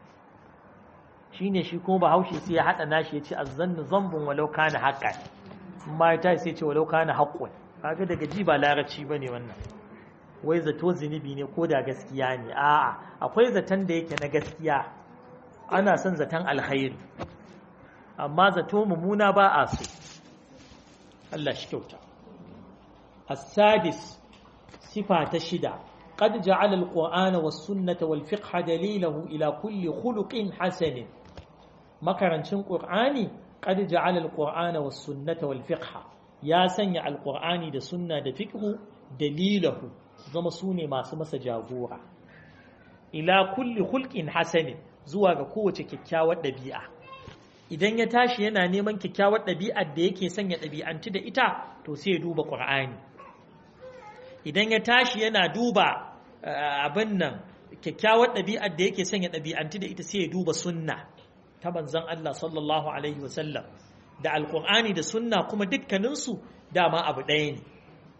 [SPEAKER 1] shine shi kuma bahaushe sai ya haɗa nashi ya ce azzannu zambun walau kana haqqan ma ya tashi sai ce walau kana haqqun kaga daga ji ba larabci bane wannan wai zato zunubi ne ko da gaskiya ne a'a akwai zaton da yake na gaskiya ana son zaton alkhairi amma zato mummuna ba a so Allah shi kyauta as-sadis sifa ta shida قد جعل القرآن والسنة والفقه دليله إلى كل خلق حسن مكرنشن قرآني قد جعل القرآن والسنة والفقه يا سنع القرآن دا سنة دا فقه دليله زما سوني ما سمس جاغورا إلى كل خلق حسن زوا قوة كيكاوة دبيعة idan ya tashi yana neman kyakkyawar ɗabi'ar da yake sanya ɗabi'anci da ita to sai ya duba ƙur'ani idan ya tashi yana duba abin nan kyakkyawar ɗabi'ar da yake sanya ɗabi'anti da ita sai ya duba sunna ta manzon Allah sallallahu alaihi wasallam da alƙur'ani da sunna kuma dukkaninsu dama abu ɗaya ne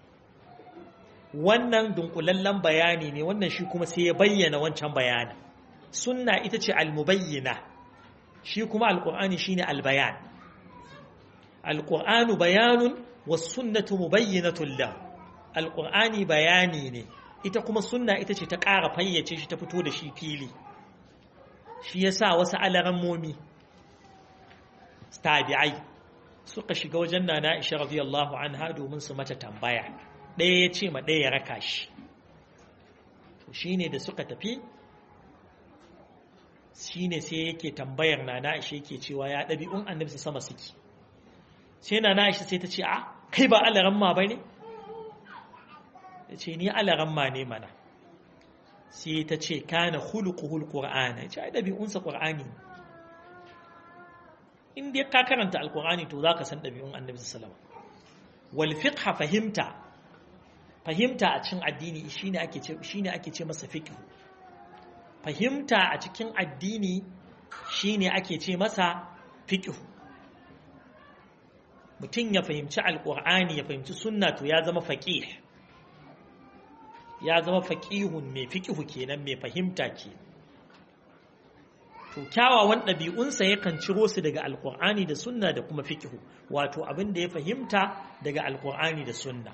[SPEAKER 1] wannan dunkulallen bayani ne wannan shi kuma sai ya bayyana wancan bayanin sunna ita ce almubayyina shi kuma alƙur'ani shine albayan alƙur'anu bayanun was sunnatu mubayyinatun lahu alƙur'ani bayani ne ita kuma sunna ita ce ta ƙara fayyace shi ta fito da shi fili shi ya sa wasu alarammomi tabi'ai suka shiga wajen nana isha radiyallahu anha domin su mata tambaya ɗaya ya ce ma ɗaya ya raka shi shi ne da suka tafi shi ne sai yake tambayar nana isha yake cewa ya ɗabi'un annabi su sama suke sai nana isha sai ta ce a kai ba alaramma ba ne ya ce ni alaramma ne mana sai ta ce kana hulukuhul ƙur'ana ya ce ai ɗabi'unsa ƙur'ani in dai ka karanta alƙur'ani to za ka san ɗabi'un annabi sallama wal fiqha fahimta fahimta a cikin addini shine ake ce shine ake ce masa fiqh fahimta a cikin addini shine ake ce masa fiqh mutum ya fahimci alƙur'ani ya fahimci sunna to ya zama faqih ya zama faƙihun mai fiƙihu kenan mai fahimta ke to kyawawan ɗabi'unsa yakan ciro su daga alƙur'ani da sunna da kuma fiƙihu wato abin da ya fahimta daga alƙur'ani da sunna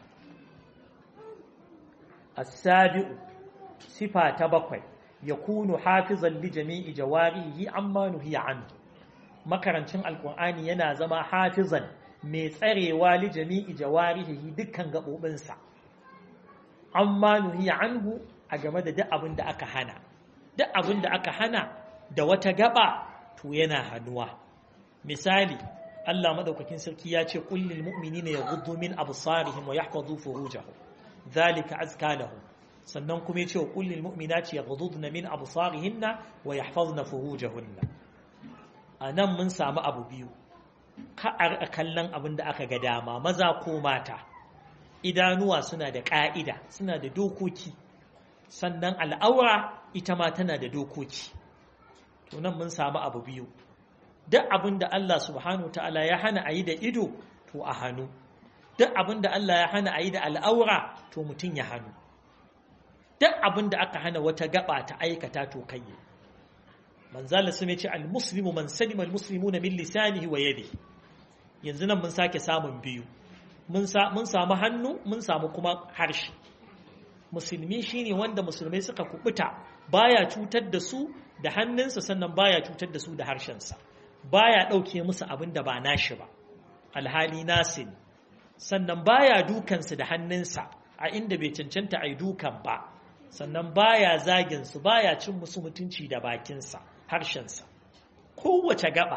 [SPEAKER 1] as-sabi'u sifa ta bakwai yakunu hafizan li jami'i jawarihi amma nuhiya anhu makarancin alƙur'ani yana zama hafizan mai tsarewa li jami'i jawarihi dukkan gaɓoɓinsa amma nuhiya anhu a game da duk abin da aka hana duk abin da aka hana da wata gaba to yana hannuwa misali Allah madaukakin sarki ya ce kullil mu'minina yaghuddu min absarihim wa yahfazu furujahum dhalika azka lahum sannan kuma ya ce wa kullil mu'minati yaghudduna min absarihinna wa yahfazna furujahunna anan mun samu abu biyu ka a kallon abin da aka ga dama maza ko mata idanuwa suna da ƙa'ida suna da dokoki sannan al'aura ita ma tana da dokoki to nan mun samu abu biyu duk abin da Allah subhanahu ta'ala ya hana a yi da ido to a hannu duk abin da Allah ya hana a yi da al'aura to mutum ya hannu duk abin da aka hana wata gaba ta aikata to kai manzala sun ce al-muslimu man salima al-muslimuna min lisanihi wa yadihi yanzu nan mun sake samun biyu mun samu hannu mun samu kuma harshe musulmi shine wanda musulmai suka kubuta baya cutar da su da hannunsa sannan baya cutar da su da harshensa baya ɗauke musu abin da ba nashi ba alhali nasi ne sannan baya dukansu da hannunsa a inda bai cancanta a yi dukan ba sannan baya zaginsu baya cin musu mutunci da bakinsa harshensa kowace gaba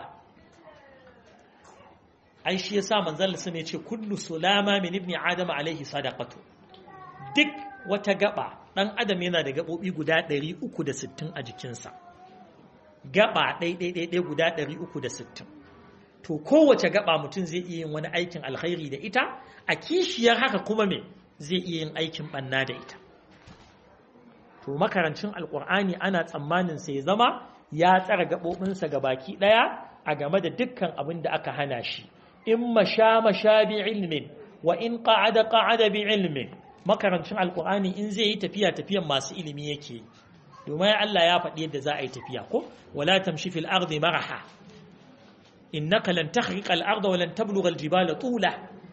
[SPEAKER 1] ai shi yasa manzon Allah ne ce kullu sulama min ibni adam alaihi sadaqatu duk wata gaba dan adam yana da gabobi guda 360 a jikinsa gaba ɗai guda 360 to kowace gaba mutum zai iya yin wani aikin alkhairi da ita a kishiyar haka kuma me zai iya yin aikin banna da ita to makarancin alkur'ani ana tsammanin sai zama ya tsara gaɓoɓinsa ga baki ɗaya a game da dukkan abin da aka hana shi in masha masha bi ilmin wa in qa'ada qa'ada bi ilmin makarancin alkur'ani in zai yi tafiya tafiyan masu ilimi yake domin Allah ya faɗi yadda za a yi tafiya ko wala tamshi fil ardi maraha innaka lan takhriqa al arda wa lan tablugha al jibala tula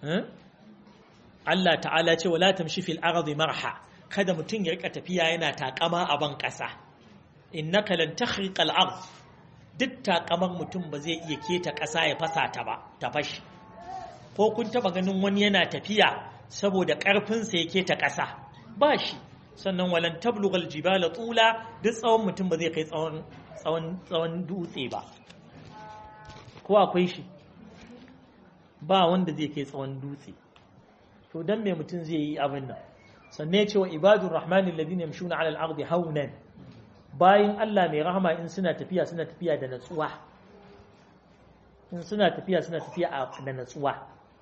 [SPEAKER 1] Allah ta'ala ce wala tamshi fil ardi marha kada mutum ya rika tafiya yana takama a ban kasa innaka lan takhriqal ard duk takamar mutum ba zai iya keta kasa ya fasa ta ba ta fashi ko kun taba ganin wani yana tafiya saboda karfin sa ya keta kasa ba shi sannan walan tablughal jibala tula duk tsawon mutum ba zai kai tsawon tsawon tsawon dutse ba ko akwai shi ba wanda zai kai tsawon dutse to dan me mutum zai yi abin nan sannan ya ce wa ibadur rahmani alladhina yamshuna ala al-ardi hawnan bayin Allah mai rahama in suna tafiya suna tafiya da natsuwa in suna tafiya suna tafiya da natsuwa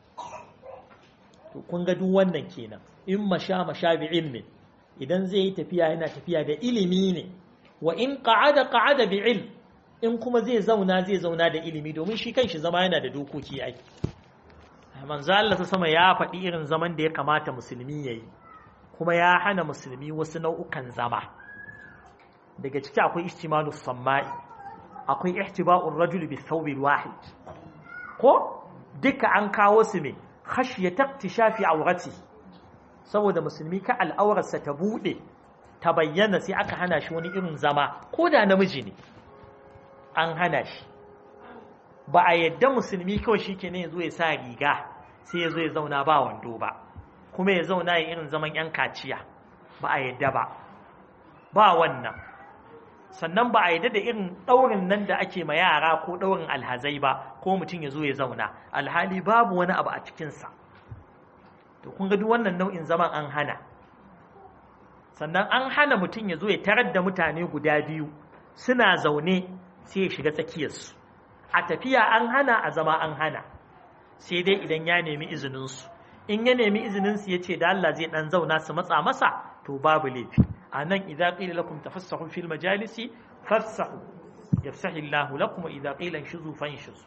[SPEAKER 1] to kun ga duk wannan kenan in masha masha bi ilmi idan zai yi tafiya yana tafiya da ilimi ne wa in qa'ada qa'ada bi ilm in kuma zai zauna zai zauna da ilimi domin shi kanshi zama yana da dokoki ai manzo Allah ta sama ya faɗi irin zaman da ya kamata musulmi yayi kuma ya hana musulmi wasu nau'ukan zama daga ciki akwai ihtimalus samma'i akwai ihtiba'ur rajul bi thawbil wahid ko duka an kawo su ne khashyata iktishafi awratihi saboda musulmi ka al'aurarsa ta bude ta bayyana sai aka hana shi wani irin zama ko da namiji ne an hana shi ba a yadda musulmi kawai shi ke ne ya zo ya sa riga sai ya zo ya zauna ba wando ba kuma ya zauna ya irin zaman yan kaciya ba a yadda ba ba wannan sannan ba a yadda da irin ɗaurin nan da ake ma yara ko ɗaurin alhazai ba ko mutum ya zo ya zauna alhali babu wani abu a cikinsa to kun ga duk wannan nau'in zaman an hana sannan an hana mutum ya zo ya tarar da mutane guda biyu suna zaune sai ya shiga tsakiyarsu a tafiya an hana a zama an hana sai dai idan ya nemi izininsu in ya nemi izininsu ya ce da Allah zai dan zauna su matsa masa to babu laifi a nan idza qila lakum tafassahu fil majalisi fafsahu yafsahu Allah lakum idza qila inshuzu fanshuzu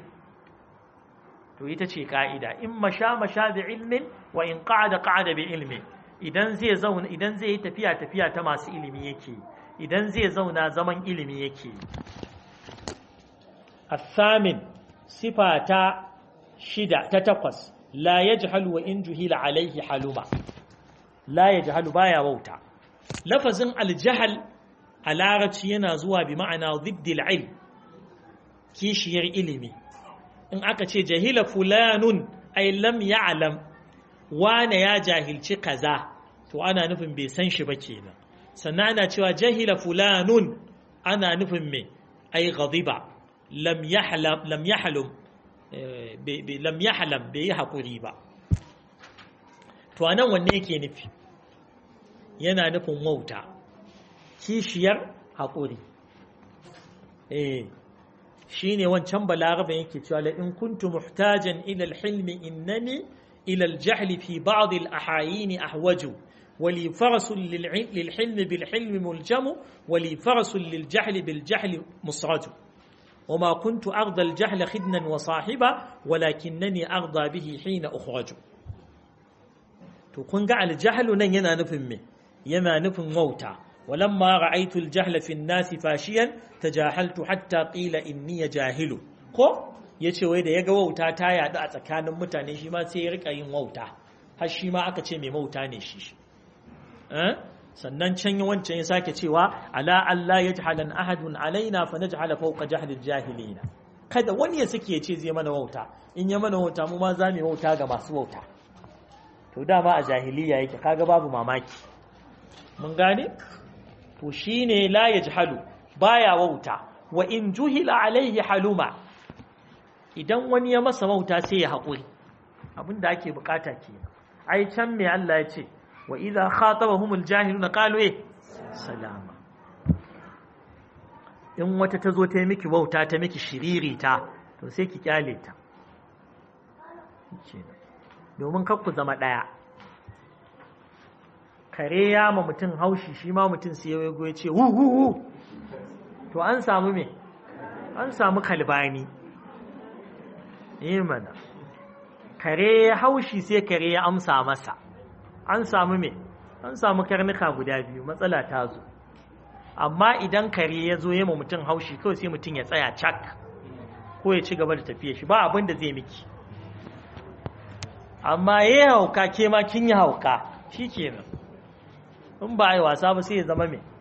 [SPEAKER 1] to ita ce ka'ida in masha masha bi ilmin wa in qa'ada qa'ada bi ilmin idan zai zauna idan zai yi tafiya tafiya ta masu ilimi yake idan zai zauna zaman ilimi yake الثامن صفة شدة تتقص لا يجهل وإن جهل عليه حلما لا يجهل بايا ووتا لفظ الجهل على رتينا زوا بمعنى ضد العلم كيشير إلمي إن أكتش جهل فلان أي لم يعلم وانا يا جاهل كذا تو أنا نفهم بسنش بكينا سنعنا توا جهل فلان أنا نفهم مي أي غضبا lam yahlam lam yahlum lam yahlam bai yi haƙuri ba to anan wanne yake nufi yana nufin wauta kishiyar haƙuri eh shine wancan balarabe yake cewa la in kuntu muhtajan ila al-hilmi innani ila al-jahl fi ba'd al-ahayin ahwaju ولي فرس للحلم بالحلم ملجم ولي فرس للجهل بالجهل مصرج وما كنت أرضى الجهل خدنا وصاحبا ولكنني أرضى به حين أخرج تكون قال الجهل نن ينا نفهم من ينا نفهم موتا ولما رأيت الجهل في الناس فاشيا تجاهلت حتى قيل إني جاهل ko yace wai da yaga wauta ta yadu a tsakanin mutane shi ma sai ya rika yin wauta har shi ma aka ce mai wauta ne shi eh sannan can wancan ya sake cewa ala Allah ya jahalan ahadun alaina fa naj'ala fawqa jahlil jahilina kada wani ya sake ce zai mana wauta in ya mana wauta mu ma za mu wauta ga masu wauta to dama a jahiliya yake kaga babu mamaki mun gane to shine la yajhalu baya wauta wa in juhila alaihi haluma idan wani ya masa wauta sai ya haƙuri abinda ake bukata kenan ai can me Allah ya ce وإذا خاطبهم الجاهلون قالوا إيه سلاما in wata ta zo ta yi miki wauta ta miki shiriri ta to sai ki kyale ta domin ku zama ɗaya kare ya ma mutum haushi shi ma mutum sai ya ya ce hu hu hu to an samu me an samu kalbani mana kare ya haushi sai kare ya amsa masa an samu me an samu karnuka guda biyu matsala ta zo amma idan kare ya zo yi ma mutum haushi kawai sai mutum ya tsaya cak ko ya ci gaba da tafiya shi ba abin da zai miki amma ya yi hauka ke ma kin yi hauka shi kenan in ba a yi wasa ba sai ya zama mai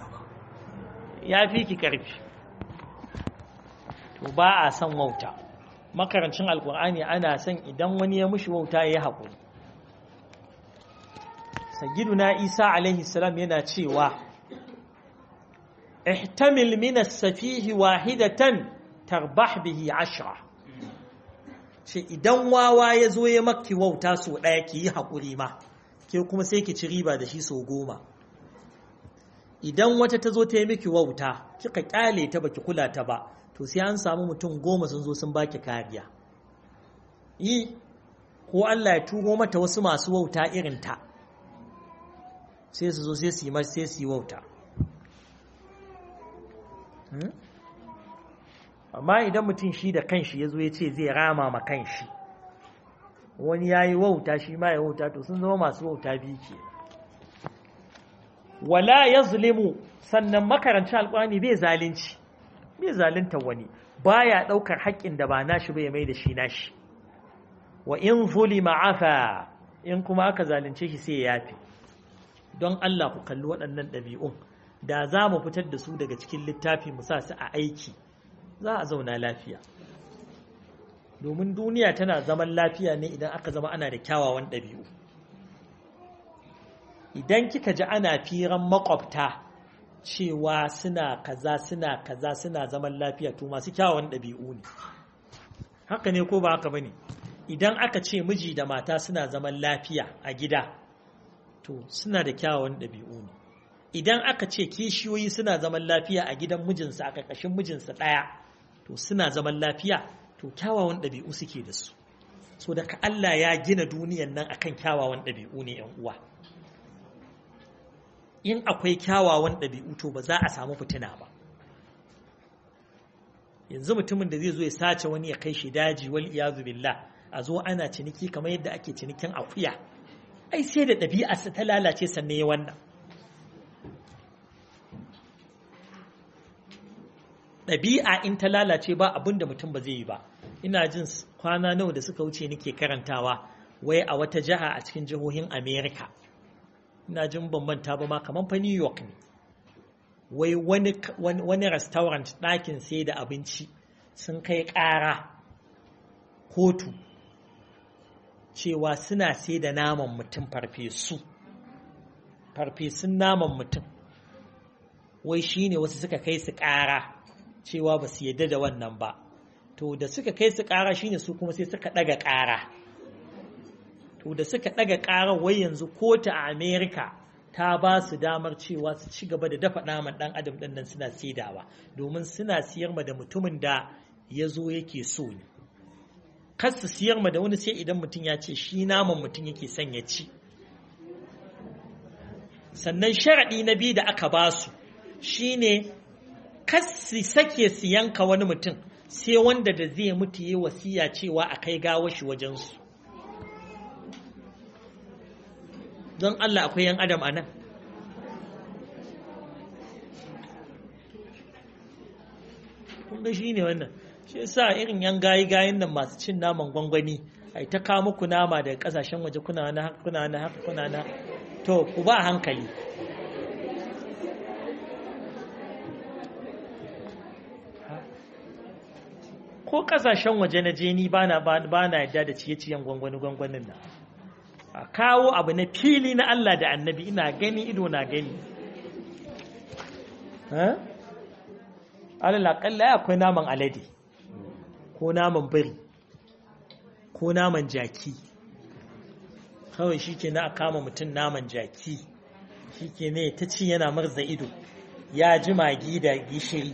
[SPEAKER 1] ya fi ki ƙarfi to ba a son wauta makarancin alkur'ani ana son idan wani ya mushi wauta ya yi haƙuri na isa alaihi salam yana cewa ihtamil min as-safihi wahidatan tarbah bihi ashra ce idan wawa ya zo ya maki wauta so ɗaya ki yi haƙuri ma ke kuma sai ki ci riba da shi so goma idan wata ta zo ta yi miki wauta kika kyale ta baki kula ta ba to sai an samu mutum goma sun zo sun baki kariya yi ko Allah ya turo mata wasu masu wauta irin ta sai su zo sai su yi sai su yi wauta amma idan mutum shi da kanshi ya zo ya ce zai rama ma kanshi wani ya yi wauta shi ma ya wauta to sun zama masu wauta biyu ke wala ya zulimu sannan makarancin alkwani bai zalunci bai zalunta wani baya ɗaukar haƙƙin da ba nashi bai mai da shi nashi wa in zulima afa in kuma aka zalunce shi sai ya yafi don Allah ku kalli waɗannan ɗabi'un da za mu fitar da su daga cikin littafi mu sa su a aiki za a zauna lafiya domin duniya tana zaman lafiya ne idan aka zama ana da kyawawan ɗabi'u idan kika ji ana firan makwabta cewa suna kaza suna kaza suna zaman lafiya to masu kyawawan ɗabi'u ne haka ne ko ba haka bane idan aka ce miji da mata suna zaman lafiya a gida to suna da kyawawan ɗabi'u ne idan aka ce kishiyoyi suna zaman lafiya a gidan mijinsa a ƙarƙashin mijinsa ɗaya to suna zaman lafiya to kyawawan ɗabi'u suke da su so daga Allah ya gina duniyan nan akan kyawawan ɗabi'u ne ‘yan uwa in akwai kyawawan ɗabi'u to ba za a samu fitina ba yanzu mutumin da zai zo ya sace wani ya kai shi daji wal iyazu billah a zo ana ciniki kamar yadda ake cinikin akuya ai sai da ɗabi'arsa ta lalace sannan ya wannan ɗabi'a in ta lalace ba abin da mutum ba zai yi ba ina jin kwana nawa da suka wuce nake karantawa wai a wata jiha a cikin jihohin america ina jin bambanta ba ma kamar fa new york ne wai wani, wani, restaurant ɗakin sai da abinci sun kai ƙara kotu cewa suna sai da naman mutum farfesu farfesun naman mutum wai shine wasu suka kai su ƙara cewa ba su yadda da wannan ba to da suka kai su ƙara shine su kuma sai suka ɗaga ƙara to da suka ɗaga ƙara wai yanzu kotu a america ta ba su damar cewa su ci gaba da dafa naman ɗan adam ɗin nan suna saidawa domin suna siyar ma da mutumin da ya zo yake so ne kar su siyar ma da wani sai idan mutum ya ce shi naman mutum yake son ya ci sannan sharaɗi na biyu da aka ba su shine kasi sake su yanka wani mutum sai wanda da zai mutu yi wasiya cewa a kai gawo shi wajensu don Allah akwai yan adam a nan kunga shi ne wannan shi sa irin yan gayi gayin nan masu cin naman gwangwani ai ta kawo muku nama daga kasashen waje kuna na haka kuna na haka kuna na to ku ba hankali ko kasashen waje na je ni ba na yadda da ciye-ciyen gwangwani-gwangwanin nan a kawo abu na fili na Allah da annabi ina gani ido na gani alalaƙalla ya akwai naman alade ko naman biri ko naman jaki kawai shi ke na a kama mutum naman jaki shi ke ne ta ci yana marza ido ya ji magi da gishiri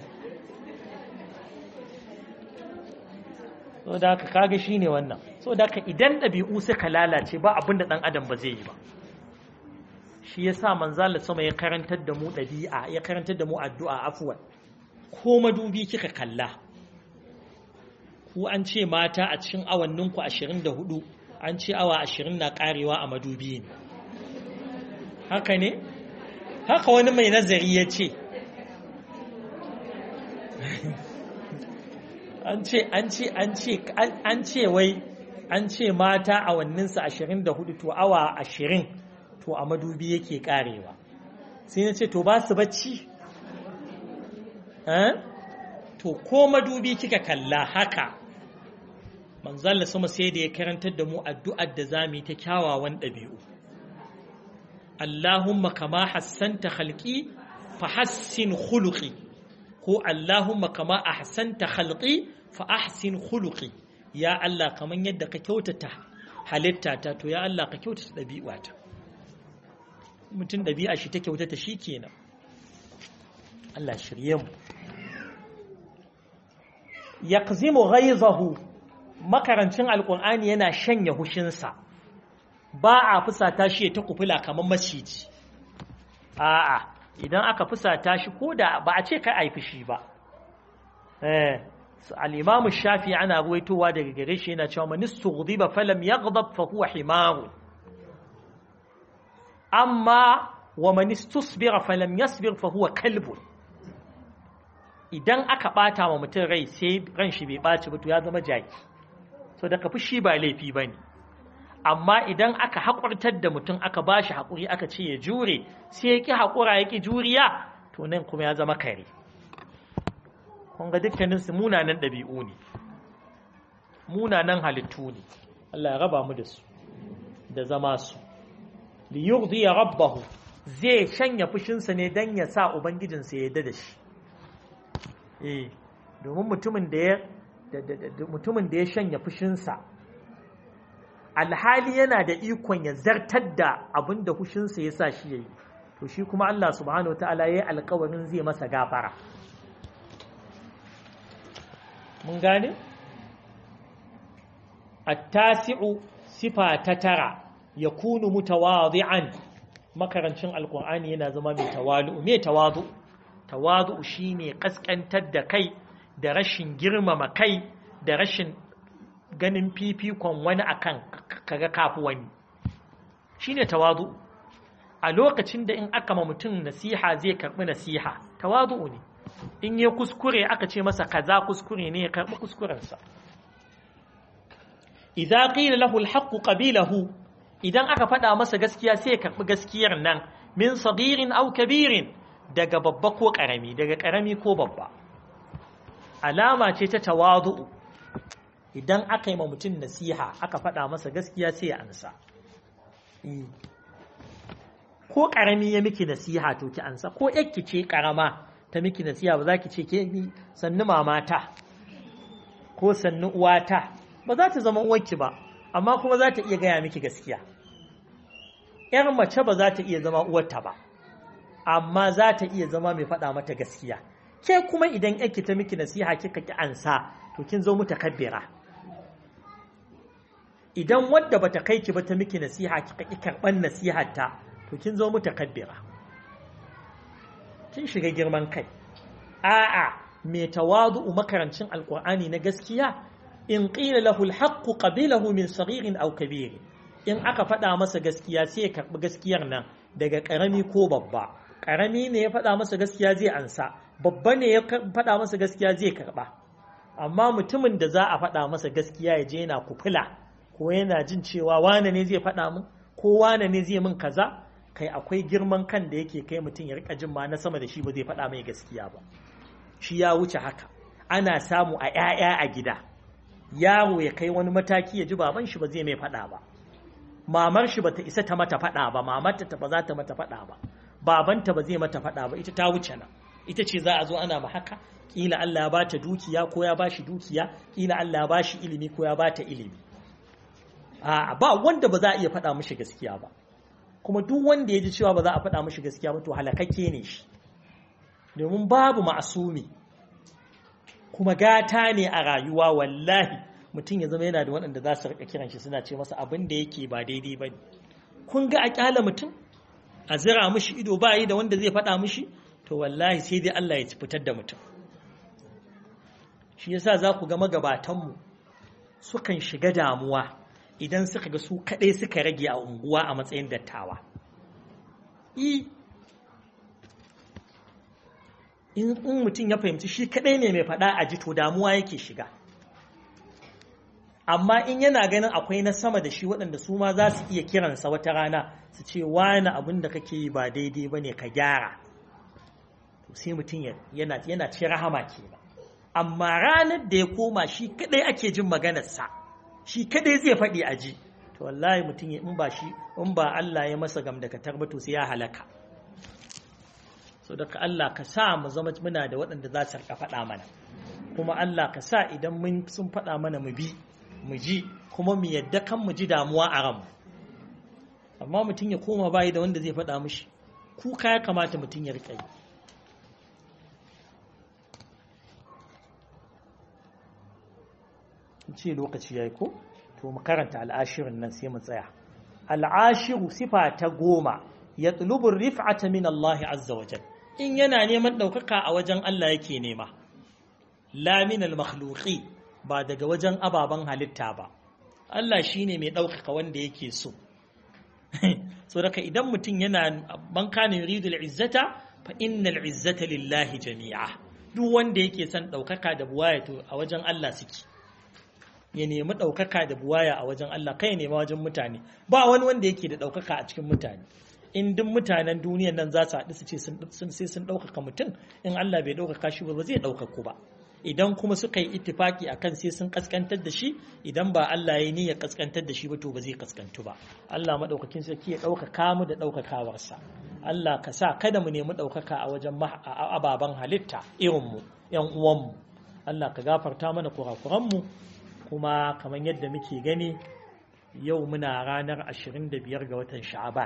[SPEAKER 1] so da haka kaga shi ne wannan so da haka idan ɗabi'u suka lalace ba abin da ɗan adam ba zai yi ba shi ya sa manzala sama ya karantar da mu ɗabi'a ya karantar da mu addu'a afuwan ko madubi kika kalla ku an ce mata a cikin awanninku ashirin da hudu an ce awa ashirin na karewa a madubi ne haka ne haka wani mai nazari ya ce an ce an ce an ce an ce wai an ce mata awanninsa ashirin da hudu to awa ashirin to a madubi yake karewa sai na ce to ba su bacci to ko madubi kika kalla haka manzalla sama sai da ya karantar da mu addu'ar da za mu yi ta kyawawan ɗabi'u Allahumma kama hassanta khalqi fa hassin khuluqi ko Allahumma kama ahsanta khalqi fa ahsin khuluqi ya Allah kaman yadda ka kyautata halittata to ya Allah ka kyautata ɗabi'ata mutum ɗabi'a shi ta kyautata shi kenan Allah shirye mu yaqzimu ghaizahu makarancin alqur'ani yana shanya hushinsa ba a fusata shi ta kufula kamar maciji a'a idan aka fusata shi ko da ba a ce kai ai fushi ba eh al-imam shafi ana ruwaitowa daga gare shi yana cewa man istughdiba falam yaghdab fa huwa himaru amma wa man istusbira falam yasbir fa huwa kalbun idan aka bata wa mutum rai sai ran shi bai baci ba to ya zama jaki so daga fushi ba laifi bane amma idan aka haƙurtar da mutum aka bashi haƙuri aka ce ya jure sai ya ƙi haƙura ya ƙi juriya to nan kuma ya zama kare kun ga dukkanin su munanan ɗabi'u ne munanan halittu ne Allah ya raba mu da su da zama su li yurdiya rabbahu zai shanya fushinsa ne dan ya sa ubangijinsa ya yarda da shi eh domin mutumin da ya mutumin da ya shanya fushinsa alhali yana da ikon ya zartar da abin da fushinsa ya sa shi yayi to shi kuma Allah subhanahu wataala yayi alƙawarin zai masa gafara mun gane at-tasi'u sifa ta tara yakunu mutawadi'an makarancin alqur'ani yana zama mai tawalu me tawadu tawadu shine kaskantar da kai da rashin girmama kai da rashin ganin fifikon wani akan kaga kafu wani shine tawadu a lokacin da in aka ma mutum nasiha zai karbi nasiha tawadu ne in ya kuskure aka ce masa kaza kuskure ne ya karbi kuskurensa idza qila lahu alhaq qabilahu idan aka faɗa masa gaskiya sai ya karbi gaskiyar nan min sagirin aw kabirin daga babba ko karami daga karami ko babba alama ce ta tawadu idan aka yi ma mutum nasiha aka faɗa masa gaskiya sai ya ansa ko ƙarami ya miki nasiha to ki ansa ko yakki ce ƙarama ta miki nasiha ba za ki ce ke ni sannu mamata ko sannu uwata ba za ta zama uwarki ba amma kuma za ta iya gaya miki gaskiya ‘yar mace ba za ta iya zama uwarta ba amma za ta iya zama mai faɗa mata gaskiya ke kuma idan yakki ta miki nasiha kika ki ansa to kin zo mutakabbira idan wadda bata kai ki ba ta miki nasiha kika ki karban nasiharta to kin zo mutakabbira kin shiga girman kai a'a me tawadu'u makarancin alqur'ani na gaskiya in qila lahu alhaqqu qabilahu min saghirin aw kabir in aka faɗa masa gaskiya sai ya karbi gaskiyar nan daga ƙarami ko babba ƙarami ne ya faɗa masa gaskiya zai ansa babba ne ya faɗa masa gaskiya zai karɓa amma mutumin da za a faɗa masa gaskiya ya je yana kufula ko yana jin cewa wane ne zai faɗa min ko wane ne zai min kaza kai akwai girman kan da yake kai mutum ya rika jin ma na sama da shi ba zai faɗa mai gaskiya ba shi ya wuce haka ana samu a ƴaƴa a gida yaro ya kai wani mataki ya ji baban shi ba zai mai faɗa ba mamar shi bata isa ta mata faɗa ba mamarta ta ba za ta mata faɗa ba babanta ba zai mata faɗa ba ita ta wuce nan ita ce za a zo ana ma haka kila Allah ya bata dukiya ko ya bashi dukiya kila Allah ya bashi ilimi ko ya bata ilimi a ba wanda ba za a iya faɗa mishi gaskiya ba kuma duk wanda ya ji cewa ba za a faɗa mishi gaskiya ba to halakakke ne shi domin babu ma'asumi kuma gata ne a rayuwa wallahi mutum ya zama yana da waɗanda za su riƙa kiran shi suna ce masa abin da yake ba daidai ba ne kun ga a ƙyala mutum a zira mishi ido ba yi da wanda zai faɗa mishi to wallahi sai dai Allah ya fitar da mutum shi yasa za ku ga magabatanmu sukan shiga damuwa idan suka ga su kaɗai suka rage a unguwa a matsayin dattawa in mutum ya fahimci shi kaɗai ne mai faɗa a ji to damuwa yake shiga amma in yana ganin akwai na sama da shi waɗanda su ma za su iya kiransa wata rana su ce wani abin da kake yi ba daidai ba ne ka gyara sai mutum yana yana ce rahama ke ba amma ranar da ya koma shi kadai ake jin maganarsa shi kadai zai faɗi a ji to wallahi mutum in ba shi in ba Allah ya masa gamdakatar ba to sai ya halaka so daga Allah ka sa mu zama muna da waɗanda za su rika faɗa mana kuma Allah ka sa idan mun sun faɗa mana mu bi mu ji kuma mu yadda kan mu ji damuwa a ranmu amma mutum ya koma bayi da wanda zai faɗa mishi kuka ya kamata mutum ya riƙa yi ce lokaci ya yi ko to mu karanta al'ashirin nan sai mu tsaya al'ashiru sifa ta goma ya tsulubin rif'ata min Allah azza wajen in yana neman ɗaukaka a wajen Allah yake nema la min al ba daga wajen ababen halitta ba Allah shine mai ɗaukaka wanda yake so so daga idan mutum yana man kana yuridu al-izzata fa innal izzata lillahi jami'a duk wanda yake son ɗaukaka da buwaya to a wajen Allah suke ya nemi ɗaukaka da buwaya a wajen Allah kai ya nema wajen mutane ba wani wanda yake da ɗaukaka a cikin mutane in duk mutanen duniyan nan za su haɗu su ce sai sun ɗaukaka mutum in Allah bai ɗaukaka shi ba zai ɗaukaku ba idan kuma suka yi ittifaki akan sai sun kaskantar da shi idan ba Allah ya yi ya kaskantar da shi ba to ba zai kaskantu ba Allah madaukakin sarki ya ɗaukaka mu da ɗaukakawarsa Allah ka sa kada mu nemi ɗaukaka a wajen ababen halitta irinmu ‘yan uwanmu Allah ka gafarta mana kurakuranmu kuma kamar yadda muke gani yau muna ranar 25 ga watan sha'aban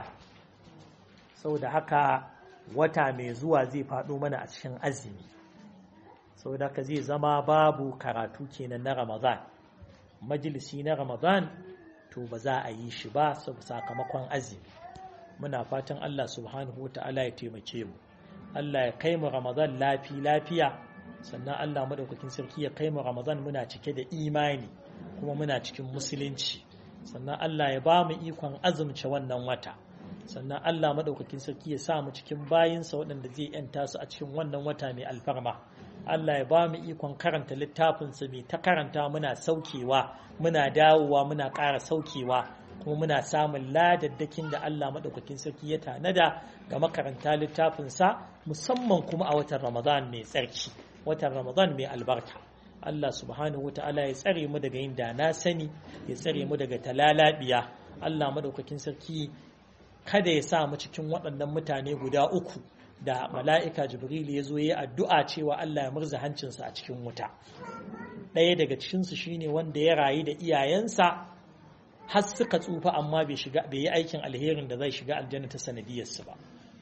[SPEAKER 1] saboda haka wata mai zuwa zai faɗo mana a cikin azumi saboda haka zai zama babu karatu kenan na ramadan majalisi na ramadan to ba za a yi shi ba sakamakon azumi muna fatan Allah subhanahu wa ta'ala ya taimake mu Allah ya kai mu ramadan lafi lafiya sannan Allah madaukakin sarki ya kai mu ramadan muna cike da imani kuma muna cikin musulunci sannan Allah ya ba mu ikon azumce wannan wata sannan Allah madaukakin sarki ya sa mu cikin bayinsa waɗanda zai yanta su a cikin wannan wata mai alfarma Allah ya ba mu ikon karanta littafinsa mai ta karanta muna saukewa muna dawowa muna ƙara saukewa kuma muna samun ladaddakin da Allah maɗaukakin sarki ya tanada ga makaranta littafinsa musamman kuma a watan Ramadan mai tsarki watan Ramadan mai albarka Allah subhanahu wa ta'ala ya tsare mu daga yin da na sani ya tsare mu daga talalabiya Allah maɗaukakin sarki kada ya sa mu cikin waɗannan mutane guda uku da mala'ika Jibril ya zo ya addu'a cewa Allah ya murza hancinsa a cikin wuta ɗaya daga cikinsu shine wanda ya rayu da iyayensa har suka tsufa amma bai shiga bai yi aikin alherin da zai shiga aljanna ta sanadiyarsu ba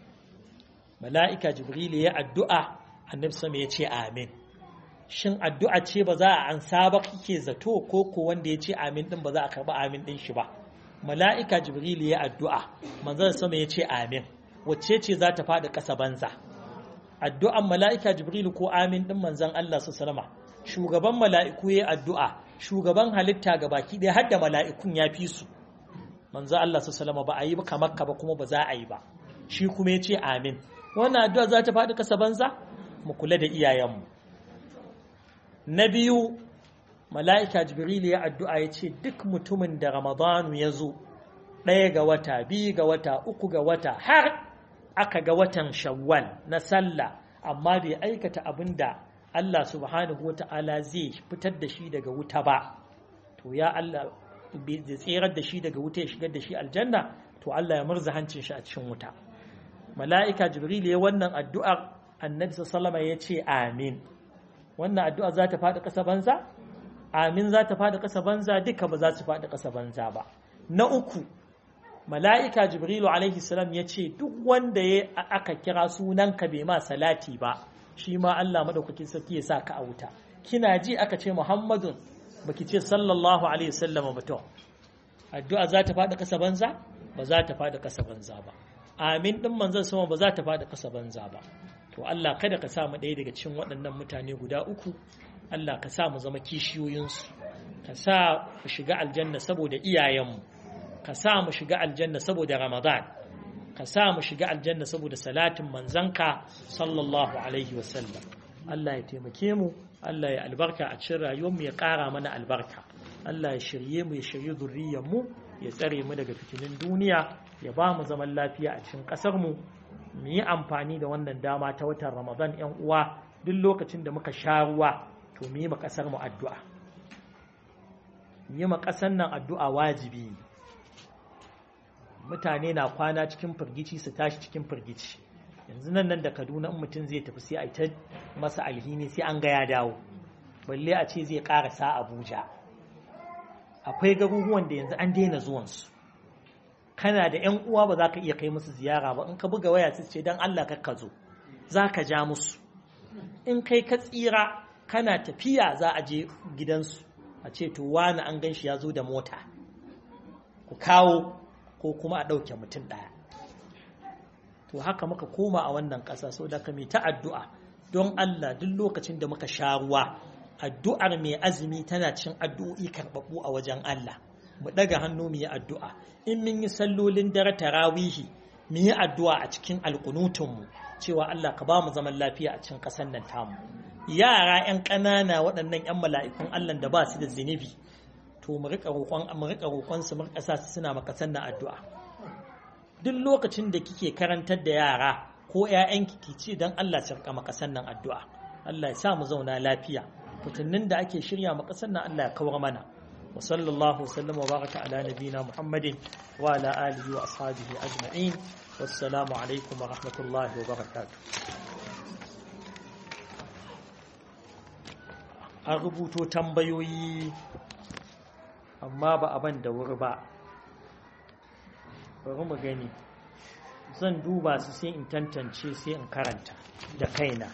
[SPEAKER 1] mala'ika jibril ya addu'a annabi sama ya ce amin shin addu'a ce ba za a ansa ba kike zato ko ko wanda ya ce amin din ba za a karba amin din shi ba mala'ika jibril ya addu'a manzon sama ya ce amin wacce ce za ta faɗi ƙasa banza addu'an mala'ika jibril ko amin din manzon Allah su salama shugaban mala'iku ya addu'a shugaban halitta ga baki ɗaya har da mala'ikun ya fi su manzo Allah su salama ba a yi kamar ka ba kuma ba za a yi ba shi kuma ya ce amin wannan addu'a za ta faɗi kasa banza mu kula da iyayenmu na biyu mala'ika jibril ya addu'a ya ce duk mutumin da ramadanu ya zo ɗaya ga wata biyu ga wata uku ga wata har aka ga watan shawwal na sallah amma bai aikata abin da Allah subhanahu wata'ala zai fitar da shi daga wuta ba to ya Allah bai tserar da shi daga wuta ya shigar da shi aljanna to Allah ya murza hancin shi a cikin wuta mala'ika jibril ya wannan addu'ar annabi sallama ya ce amin wannan addu'a za ta faɗi ƙasa banza amin za ta faɗi ƙasa banza duka ba za su faɗi ƙasa banza ba na uku mala'ika jibrilu alaihi salam ya ce duk wanda ya aka kira sunanka bai ma salati ba shi ma Allah madaukakin sarki ya sa ka a wuta kina ji aka ce Muhammadun baki ce sallallahu alaihi wasallam ba to addu'a za ta faɗi ƙasa banza ba za ta faɗi ƙasa banza ba amin din manzon sama ba za ta faɗi ƙasa banza ba to Allah kada ka sa mu ɗaya daga cikin waɗannan mutane guda uku Allah ka sa mu zama kishiyoyinsu ka sa mu shiga aljanna saboda iyayenmu ka sa mu shiga aljanna saboda Ramadan ka sa mu shiga aljanna saboda salatin manzanka sallallahu alaihi wasallam Allah ya taimake mu Allah ya albarka a cikin rayuwarmu ya ƙara mana albarka Allah ya shirye mu ya shirye zurriyar mu ya tsare mu daga fitinin duniya ya ba mu zaman lafiya a cikin ƙasar mu mu yi amfani da wannan dama ta watan Ramadan yan uwa duk lokacin da muka sha ruwa to mu yi ma ƙasar mu addu'a yi ma ƙasar nan addu'a wajibi ne mutane na kwana cikin firgici su tashi cikin firgici yanzu nan nan da kaduna in mutum zai tafi sai a ta masa alhini sai an ga ya dawo balle a ce zai karasa abuja akwai garuruwan da yanzu an daina zuwansu kana da yan uwa ba za ka iya kai musu ziyara ba in ka buga waya su ce don allah ka zo za ka ja musu in kai ka tsira kana tafiya za a je gidansu a ce to wani an gan shi ya zo da mota ku kawo ko kuma a ɗauke mutum ɗaya to haka muka koma a wannan ƙasa so da mai ta addu'a don Allah duk lokacin da muka sha ruwa addu'ar mai azumi tana cin addu'o'i karɓaɓɓu a wajen Allah mu ɗaga hannu mu yi addu'a in mun yi sallolin dare tarawihi mu yi addu'a a cikin alƙunutunmu cewa Allah ka ba mu zaman lafiya a cikin ƙasar nan tamu yara 'yan ƙanana waɗannan 'yan mala'ikun Allah da ba su da zunubi to mu rika roƙon mu rika roƙon su mu rika sa su suna maka sannan addu'a duk lokacin da kike karantar da yara ko ƴaƴanki ki ce dan Allah su rika maka sannan addu'a Allah ya sa mu zauna lafiya fitinnin da ake shirya maka sannan Allah ya kawar mana wa sallallahu sallam wa baraka ala nabina muhammadin wa ala alihi wa ashabihi ajma'in wassalamu alaikum wa rahmatullahi wa barakatuh an rubuto tambayoyi amma ba a ban da wuri ba bari mu gani zan duba su sai in tantance sai in karanta da kaina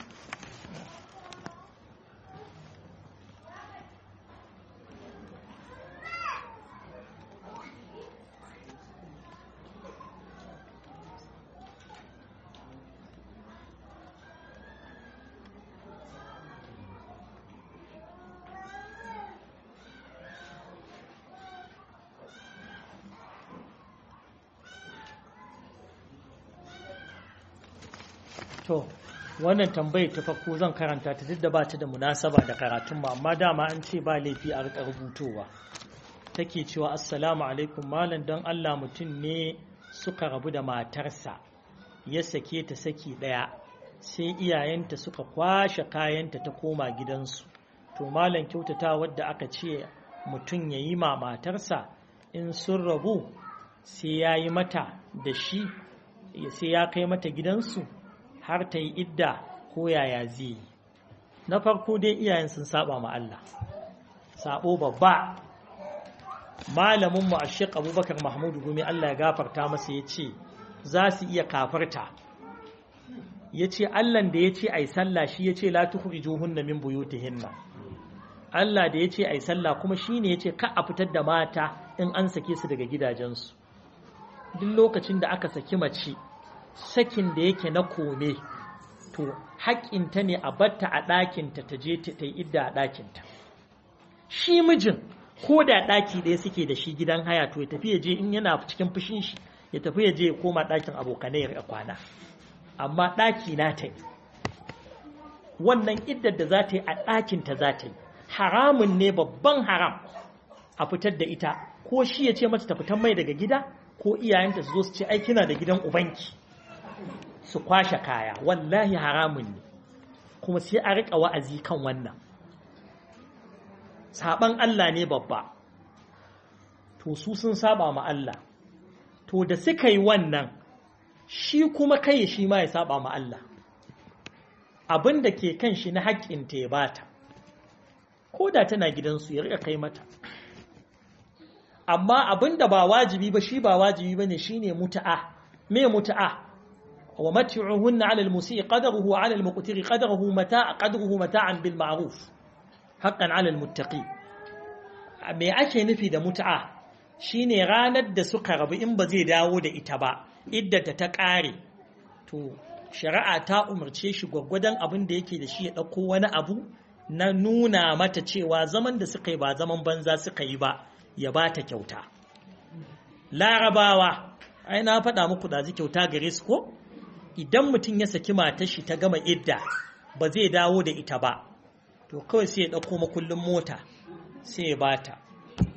[SPEAKER 1] To, wannan tambayar ta farko zan karanta ta duk da ba ta da munasaba da karatun mu amma dama an ce ba laifi a rika rubutowa. Take cewa Assalamu alaikum malam don Allah mutum ne suka rabu da matarsa ya sake ta saki ɗaya sai iyayenta suka kwashe kayanta ta koma gidansu. To malam kyautata wadda aka ce mutum ya yi ma matarsa in sun rabu sai ya yi mata da shi sai ya kai mata gidansu. har ta yi idda ko yaya zai yi na farko dai iyayen sun saba ma Allah sabo babba malaminmu a shek abubakar mahmudu gumi Allah ya gafarta masa ya ce za su iya kafarta ya ce Allahn da ya ce a yi sallah shi ya ce la tukhrijuhunna min buyutihinna Allah da ya ce a yi sallah kuma shi ne ya ce ka a fitar da mata in an sake su daga gidajensu duk lokacin da aka saki mace sakin da yake na kome to haƙƙinta ne a batta a ɗakinta ta je ta yi idda a ɗakinta shi mijin ko da ɗaki ɗaya suke da shi gidan haya to ya tafi ya je in yana cikin fushin shi ya tafi ya je ya koma ɗakin abokanai ya kwana amma ɗaki na ta yi wannan iddar da za ta yi a ɗakinta za ta yi haramun ne babban haram a fitar da ita ko shi ya ce mata ta fitan mai daga gida ko iyayenta su zo su ce ai kina da gidan ubanki su kwashe kaya wallahi haramun ne kuma sai a riƙa wa'azi kan wannan saban Allah ne babba to su sun saba ma Allah to da suka yi wannan shi kuma kai shi ma ya saba ma Allah abin da ke kan shi na haƙƙinta ya bata ko da tana gidansu ya riƙa kai mata amma abin da ba wajibi ba shi ba wajibi ba ne shi ne mutu'a me mutu'a wa mati'uhunna 'ala al-musii qadaruhu wa 'ala al-muqtiri qadaruhu mata'a qadruhu mata'an bil ma'ruf haqqan 'ala al-muttaqi me ake nufi da mutu'a shine ranar da suka rabu in ba zai dawo da ita ba iddata ta ƙare to shari'a ta umarce shi gwaggwadon abin da yake da shi ya ɗauko wani abu na nuna mata cewa zaman da suka yi ba zaman banza suka yi ba ya ba ta kyauta larabawa ai na faɗa muku ɗazi kyauta gare su ko idan mutum ya saki matar shi ta gama idda ba zai dawo da ita ba to kawai sai ya ɗauko makullin mota sai ya bata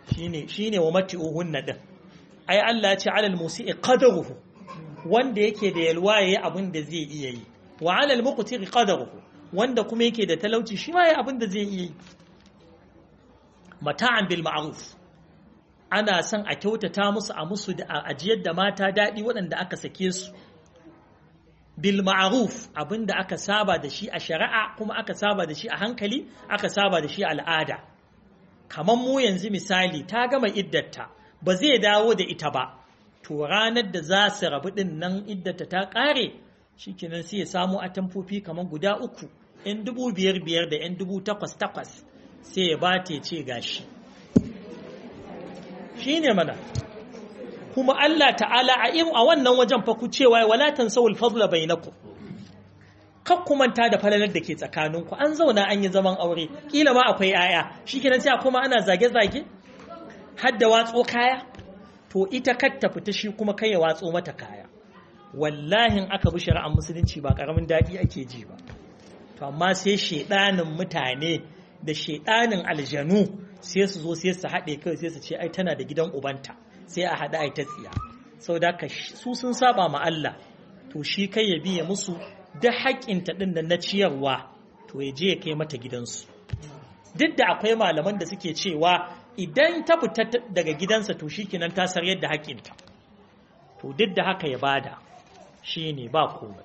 [SPEAKER 1] shine shine wa mati'uhunna din ai Allah ya ce alal musi'i qadaruhu wanda yake da yalwa yayi abin da zai iya yi wa alal muqtiri qadaruhu wanda kuma yake da talauci shi ma yayi abin da zai iya yi mata'an bil ma'ruf ana son a kyautata musu a musu da ajiyar da mata daɗi waɗanda aka sake su bil ma'ruf abinda aka saba da shi a shari'a kuma aka saba da shi a hankali aka saba da shi a al'ada kamar mu yanzu misali ta gama iddarta ba zai dawo da ita ba to ranar da za su rabu din nan iddarta ta ƙare shikenan sai ya samu atamfofi kamar guda uku yan dubu biyar biyar da yan dubu takwas takwas sai ya bata ya ce gashi shine mana kuma Allah ta'ala a a wannan wajen fa ku cewa wala tansawul fadla bainakum kar ku manta da falalar da ke tsakaninku an zauna an yi zaman aure kila ma akwai yaya shikenan sai kuma ana zage zage har da watso kaya to ita kar ta fita shi kuma kai ya watso mata kaya wallahi in aka bi shari'ar musulunci ba karamin dadi ake ji ba to amma sai shedanin mutane da shedanin aljanu sai su zo sai su haɗe kai sai su ce ai tana da gidan ubanta sai a haɗa ai ta tsiya sau da ka su sun saba ma Allah to shi kai ya biya musu da haƙƙinta ɗin da na ciyarwa to ya je ya kai mata gidansu duk da akwai malaman da suke cewa idan ta fita daga gidansa to shi kinan ta sar yadda haƙƙinta to duk da haka ya bada shi ne ba komai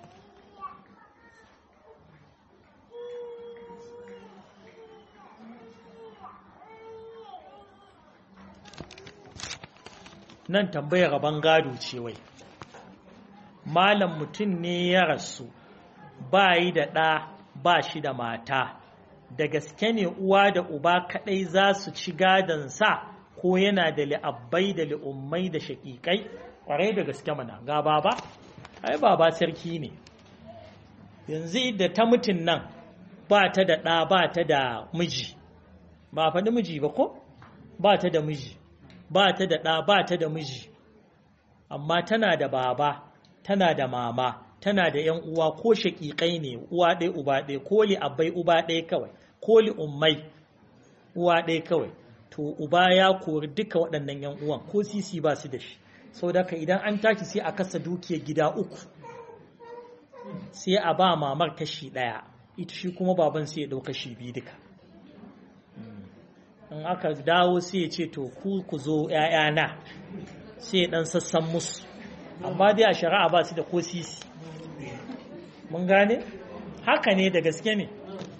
[SPEAKER 1] nan tambayar rabon gado ce wai malam mutum ne ya rasu ba yi da ɗa ba shi da mata da gaske ne uwa da uba kaɗai za su ci sa ko yana da li'abbai da li'ummai da shaƙiƙai ƙwarai da gaske mana ga baba ai baba sarki ne yanzu da ta mutum nan ba ta da ɗa ba ta da miji ba faɗi miji ba ko ba ta da miji ba ta da ɗa ba ta da miji amma tana da baba tana da mama tana da ‘yan uwa ko shaƙiƙai ne uwa ɗaya uba ɗaya ko li abai uba ɗaya kawai ko li ummai uwa ɗaya kawai to uba ya kori duka waɗannan ‘yan uwan ko sisi ba su da shi sau da idan an tashi sai a kasa dukiyar gida uku sai a ba mamar kashi ɗaya ita shi kuma baban sai ya ɗau kashi biyu duka in aka dawo sai ya ce to ku ku zo ‘ya'yana sai ya ɗan sassan musu amma dai a shari'a ba su da ko sisi mun gane haka ne da gaske ne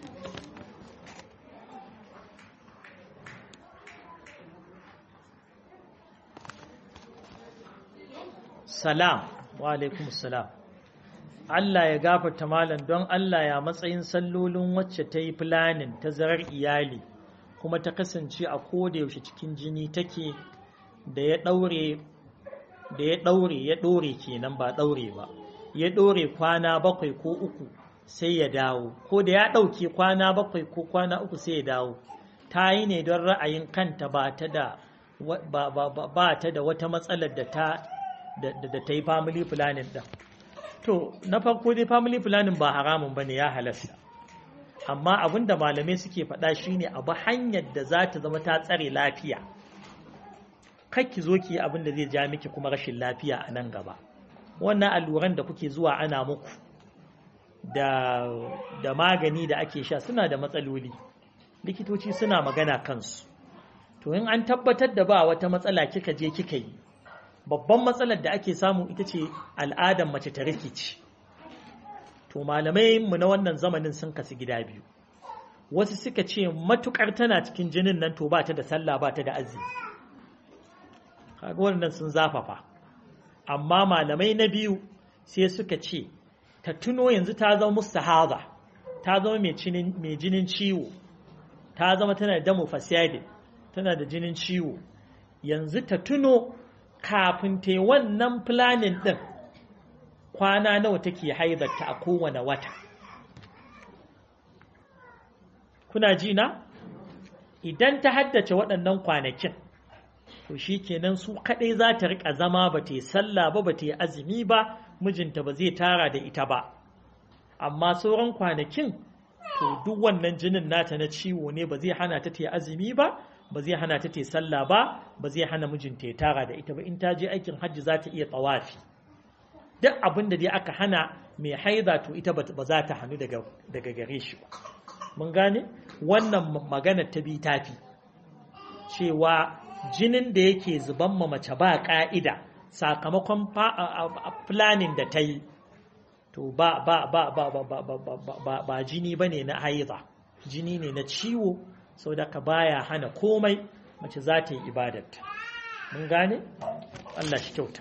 [SPEAKER 1] salam wa alaikum salam Allah ya gafarta malam don Allah ya matsayin sallolin wacce ta yi filanin ta zarar iyali kuma ta kasance a koda yaushe cikin jini take da ya ɗaure da ya ɗaure ya ɗore kenan ba ɗaure ba ya ɗore kwana bakwai ko uku sai ya dawo ko da ya ɗauke kwana bakwai ko kwana uku sai ya dawo ta yi ne don ra'ayin kanta ba ta da ba ta da wata matsalar da ta da ta yi family planning ɗin to na farko dai family planning ba haramun ba ne ya halasta amma abin da malamai suke faɗa shine abu hanyar da za ta zama ta tsare lafiya ki zo ki yi abin da zai ja miki kuma rashin lafiya a nan gaba wannan alluran da kuke zuwa ana muku da, da magani da ake sha suna da matsaloli likitoci suna magana kansu to in an tabbatar da ba wata matsala kika je kika yi babban matsalar da ake samu ita ce al'adar mace ta rikici to malamai mu na wannan zamanin sun kasu gida biyu wasu suka ce matukar tana cikin jinin nan to ba ta da sallah ba ta da azumi kaga wannan sun zafafa amma malamai na biyu sai suka ce ta tuno yanzu ta zama mustahada ta zama mai jinin ciwo ta zama tana da damu fasiyade tana da jinin ciwo yanzu ta tuno kafin ta yi wannan planin din kwana nawa take haidarta a kowane wata kuna ji na idan ta haddace waɗannan kwanakin to shi kenan su kaɗai za ta riƙa zama ba ta yi sallah ba ba ta yi azumi ba mijinta ba zai tara da ita ba amma sauran kwanakin to duk wannan jinin nata na ciwo ne ba zai hana ta ta yi azumi ba ba zai hana ta ta sallah ba ba zai hana mijinta ya tara da ita ba in ta je aikin hajji za ta iya tsawafi duk abin da dai aka hana mai haida to ita ba za ta hannu daga gare shi ba mun gane wannan magana ta bi tafi cewa jinin da yake zuban ma mace ba ka'ida sakamakon planning da ta yi to ba ba ba ba ba ba ba ba ba jini bane na haida jini ne na ciwo saboda ka baya hana komai mace za ta yi ibadarta mun gane Allah shi kyauta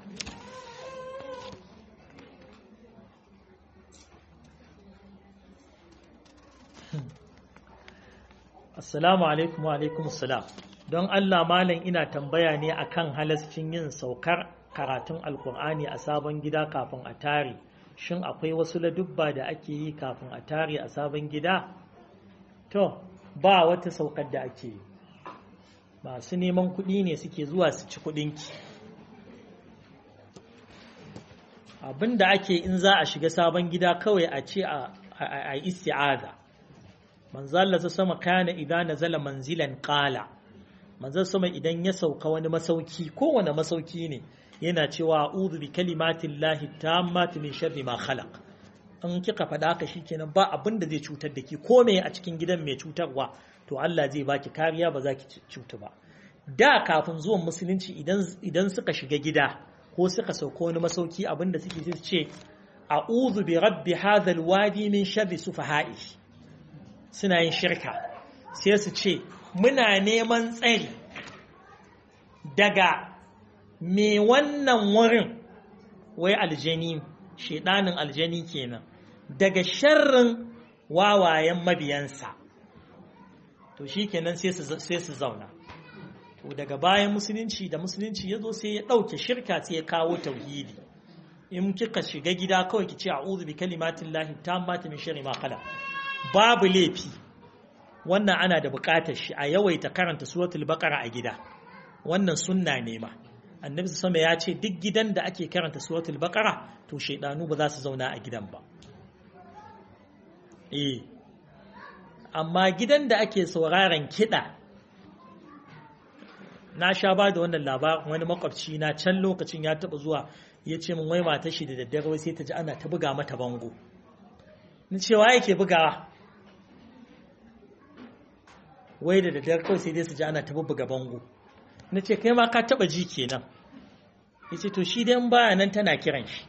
[SPEAKER 1] Assalamu alaikum wa alaikum assalam don Allah malam ina tambaya ne akan halascin yin saukar karatun alkur'ani a sabon gida kafin a tare shin akwai wasu ladubba da ake yi kafin a tare a sabon gida to ba wata saukar da ake yi masu neman kuɗi ne suke zuwa su ci kuɗinki abin da ake in za a shiga sabon gida kawai a ce a isti'aza manzalla ta sama kana idan nazala manzilan qala manzon sama idan ya sauka wani masauki kowane masauki ne yana cewa a'udhu bi kalimatillahi tammati min sharri ma khalaq in kika faɗa haka shikenan ba abin da zai cutar da ki ko me a cikin gidan mai cutarwa to Allah zai baki kariya ba za ki cutu ba da kafin zuwan musulunci idan idan suka shiga gida ko suka sauka wani masauki abin da suke ce a'udhu bi rabbi hadha alwadi min sharri sufaha'i suna yin shirka sai su ce muna neman tsari daga me wannan wurin wai aljani shedanin aljani kenan daga sharrin wawayen mabiyansa to shi kenan sai su zauna to daga bayan musulunci da musulunci ya zo sai ya ɗauke shirka sai ya kawo tauhidi in kika shiga gida kawai ki ce a'udhu bi kalimatin lahi tammati min sharri ma khala babu laifi wannan ana da buƙatar shi a yawaita karanta suratul baqara a gida wannan sunna ne ma annabi sama ya ce duk gidan da ake karanta suratul baqara to shaidanu ba za su zauna a gidan ba eh amma gidan da ake sauraron kiɗa na sha ba da wannan labarin wani makwabci na can lokacin ya taɓa zuwa ya ce min wai matar shi da daddare wai sai ta ji ana ta buga mata bango ni cewa yake bugawa wai da daddare kawai sai dai su ji ana ta buga bango na ce kai ma ka taɓa ji kenan ya ce to shi dai baya nan tana kiran shi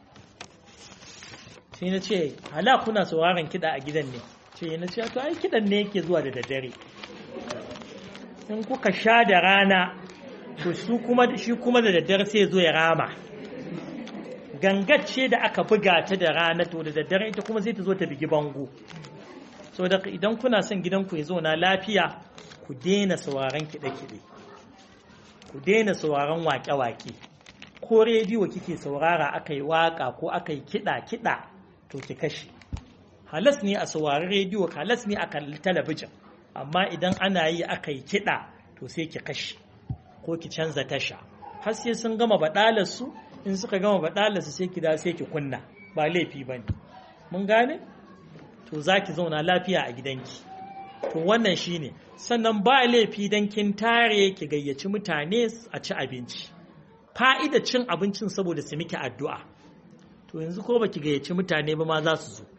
[SPEAKER 1] sai na ce hala kuna sauraron kiɗa a gidan ne ce na ce to ai kiɗan ne yake zuwa da daddare in kuka sha da rana to su kuma shi kuma da daddare sai zo ya rama gangacce da aka buga ta da rana to da daddare ita kuma sai ta zo ta bigi bango so da idan kuna son gidanku ya zo na lafiya ku daina sauraron kiɗe-kiɗe ku daina sauraron waƙe-waƙe ko rediyo kike saurara aka yi waƙa ko aka yi kiɗa-kiɗa to ki kashe halas ne a saurari rediyo halas ne a kalli talabijin amma idan ana yi aka yi kiɗa to sai ki kashe ko ki canza tasha har sai sun gama baɗalarsu in suka gama baɗalarsu sai ki da sai ki kunna ba laifi ba ne mun gane to za ki zauna lafiya a gidanki to wannan shine sannan ba laifi don kin tare ki gayyaci mutane a ci abinci fa'ida cin abincin saboda su miki addu'a to yanzu ko baki gayyaci mutane ba ma za su zo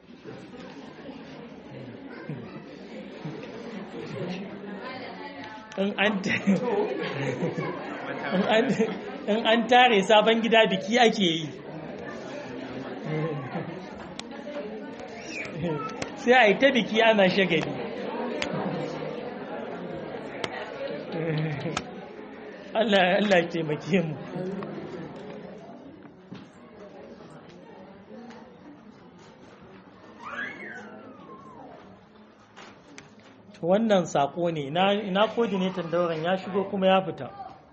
[SPEAKER 1] in an tare sabon gida biki ake yi sai a yi ta biki ana shagali Allah Allah taimake mu wannan sako ne ina coordinator dauran ya shigo kuma ya fita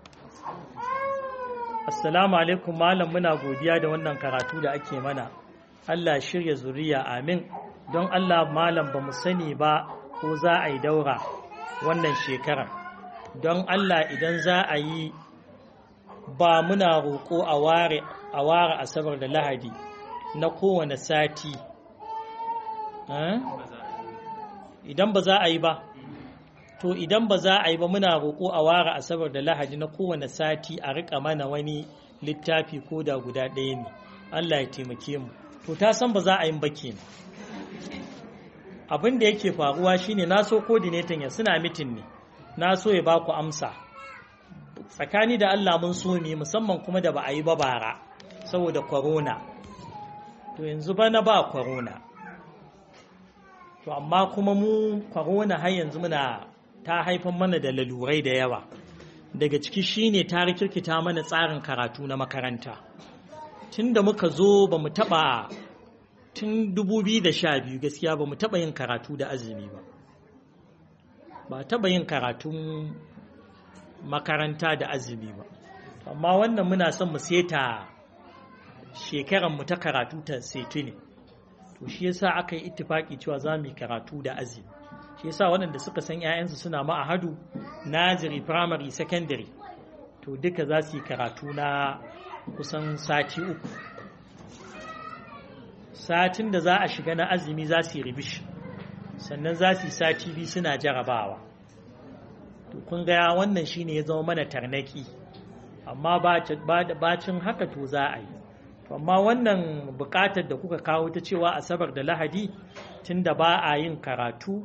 [SPEAKER 1] assalamu alaikum malam muna godiya da wannan karatu da ake mana Allah shirya zuriya amin don Allah malam ba mu sani ba ko za a yi daura wannan shekarar don Allah idan za a yi ba muna roƙo a ware a ware asabar da lahadi na kowane sati idan ba za a yi ba to idan ba za a yi ba muna roƙo a ware asabar da lahadi na kowane sati a riƙa mana wani littafi ko da guda ɗaya ne Allah ya taimake mu to ta san ba za a yi ba kenan abin da yake faruwa shine na so coordinator ya suna mitin ne na so ya ba ku amsa tsakani da Allah mun so mu musamman kuma da ba a yi ba bara saboda corona to yanzu bana ba corona to amma kuma mu corona har yanzu muna ta haifar mana da lalurai da yawa daga ciki shine ta rikirkita mana tsarin karatu na makaranta tun da muka zo ba mu taɓa tun 2012 gaskiya ba mu taɓa yin karatu da azumi ba ba taɓa yin karatun makaranta da azumi ba amma wannan muna son mu seta shekaranmu ta karatu ta setu ne to shi yasa aka yi ittifaki cewa za mu yi karatu da azumi shi yasa waɗanda suka san 'ya'yansu suna ma'ahadu naziri primary secondary to duka za su yi karatu na kusan sati uku satin da za a shiga na azumi za su yi ribish sannan za su yi sati biyu suna jarabawa to kun ga wannan shine ya zama mana tarnaki amma bacin haka to za a yi amma wannan bukatar da kuka kawo ta cewa asabar da lahadi tunda ba a yin karatu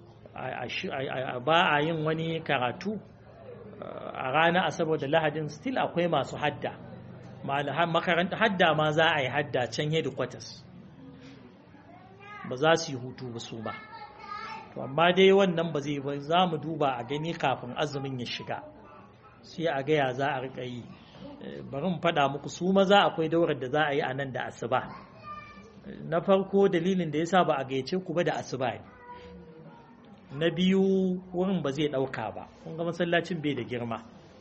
[SPEAKER 1] ba a yin wani karatu a ranar asabar da lahadin still akwai masu hadda makaranta hadda ma za a yi hadda can headquarters ba za su yi hutu ba su ba to amma dai wannan ba zai ba za mu duba a gani kafin azumin ya shiga sai a gaya za a riƙa yi bari mu faɗa muku su maza akwai daurar da za a yi a nan da asuba na farko dalilin da yasa ba a gayyace ku ba da asuba ne na biyu wurin ba zai ɗauka ba kun ga masallacin bai da girma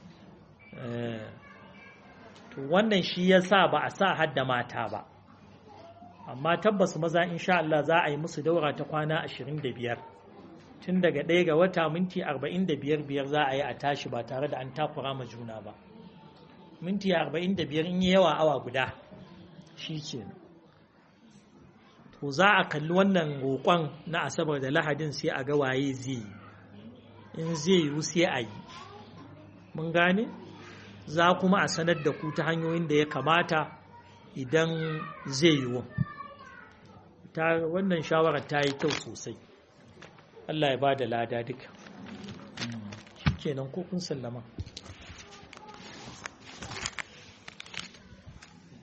[SPEAKER 1] to wannan shi yasa ba a sa hadda mata ba amma tabbas maza insha Allah za a yi musu daura ta kwana 25 tun daga ɗaya ga wata minti 45 biyar za a yi a tashi ba tare da an takura ma juna ba minti 45 in yi yawa awa guda shi ke to za a kalli wannan roƙon na asabar da lahadin sai a ga waye zai yi in zai yiwu sai a yi mun gane za kuma a sanar da ku ta hanyoyin da ya kamata idan zai yiwu wannan shawarar ta yi kyau sosai Allah ya ba da lada duka shi kenan ko kun sallama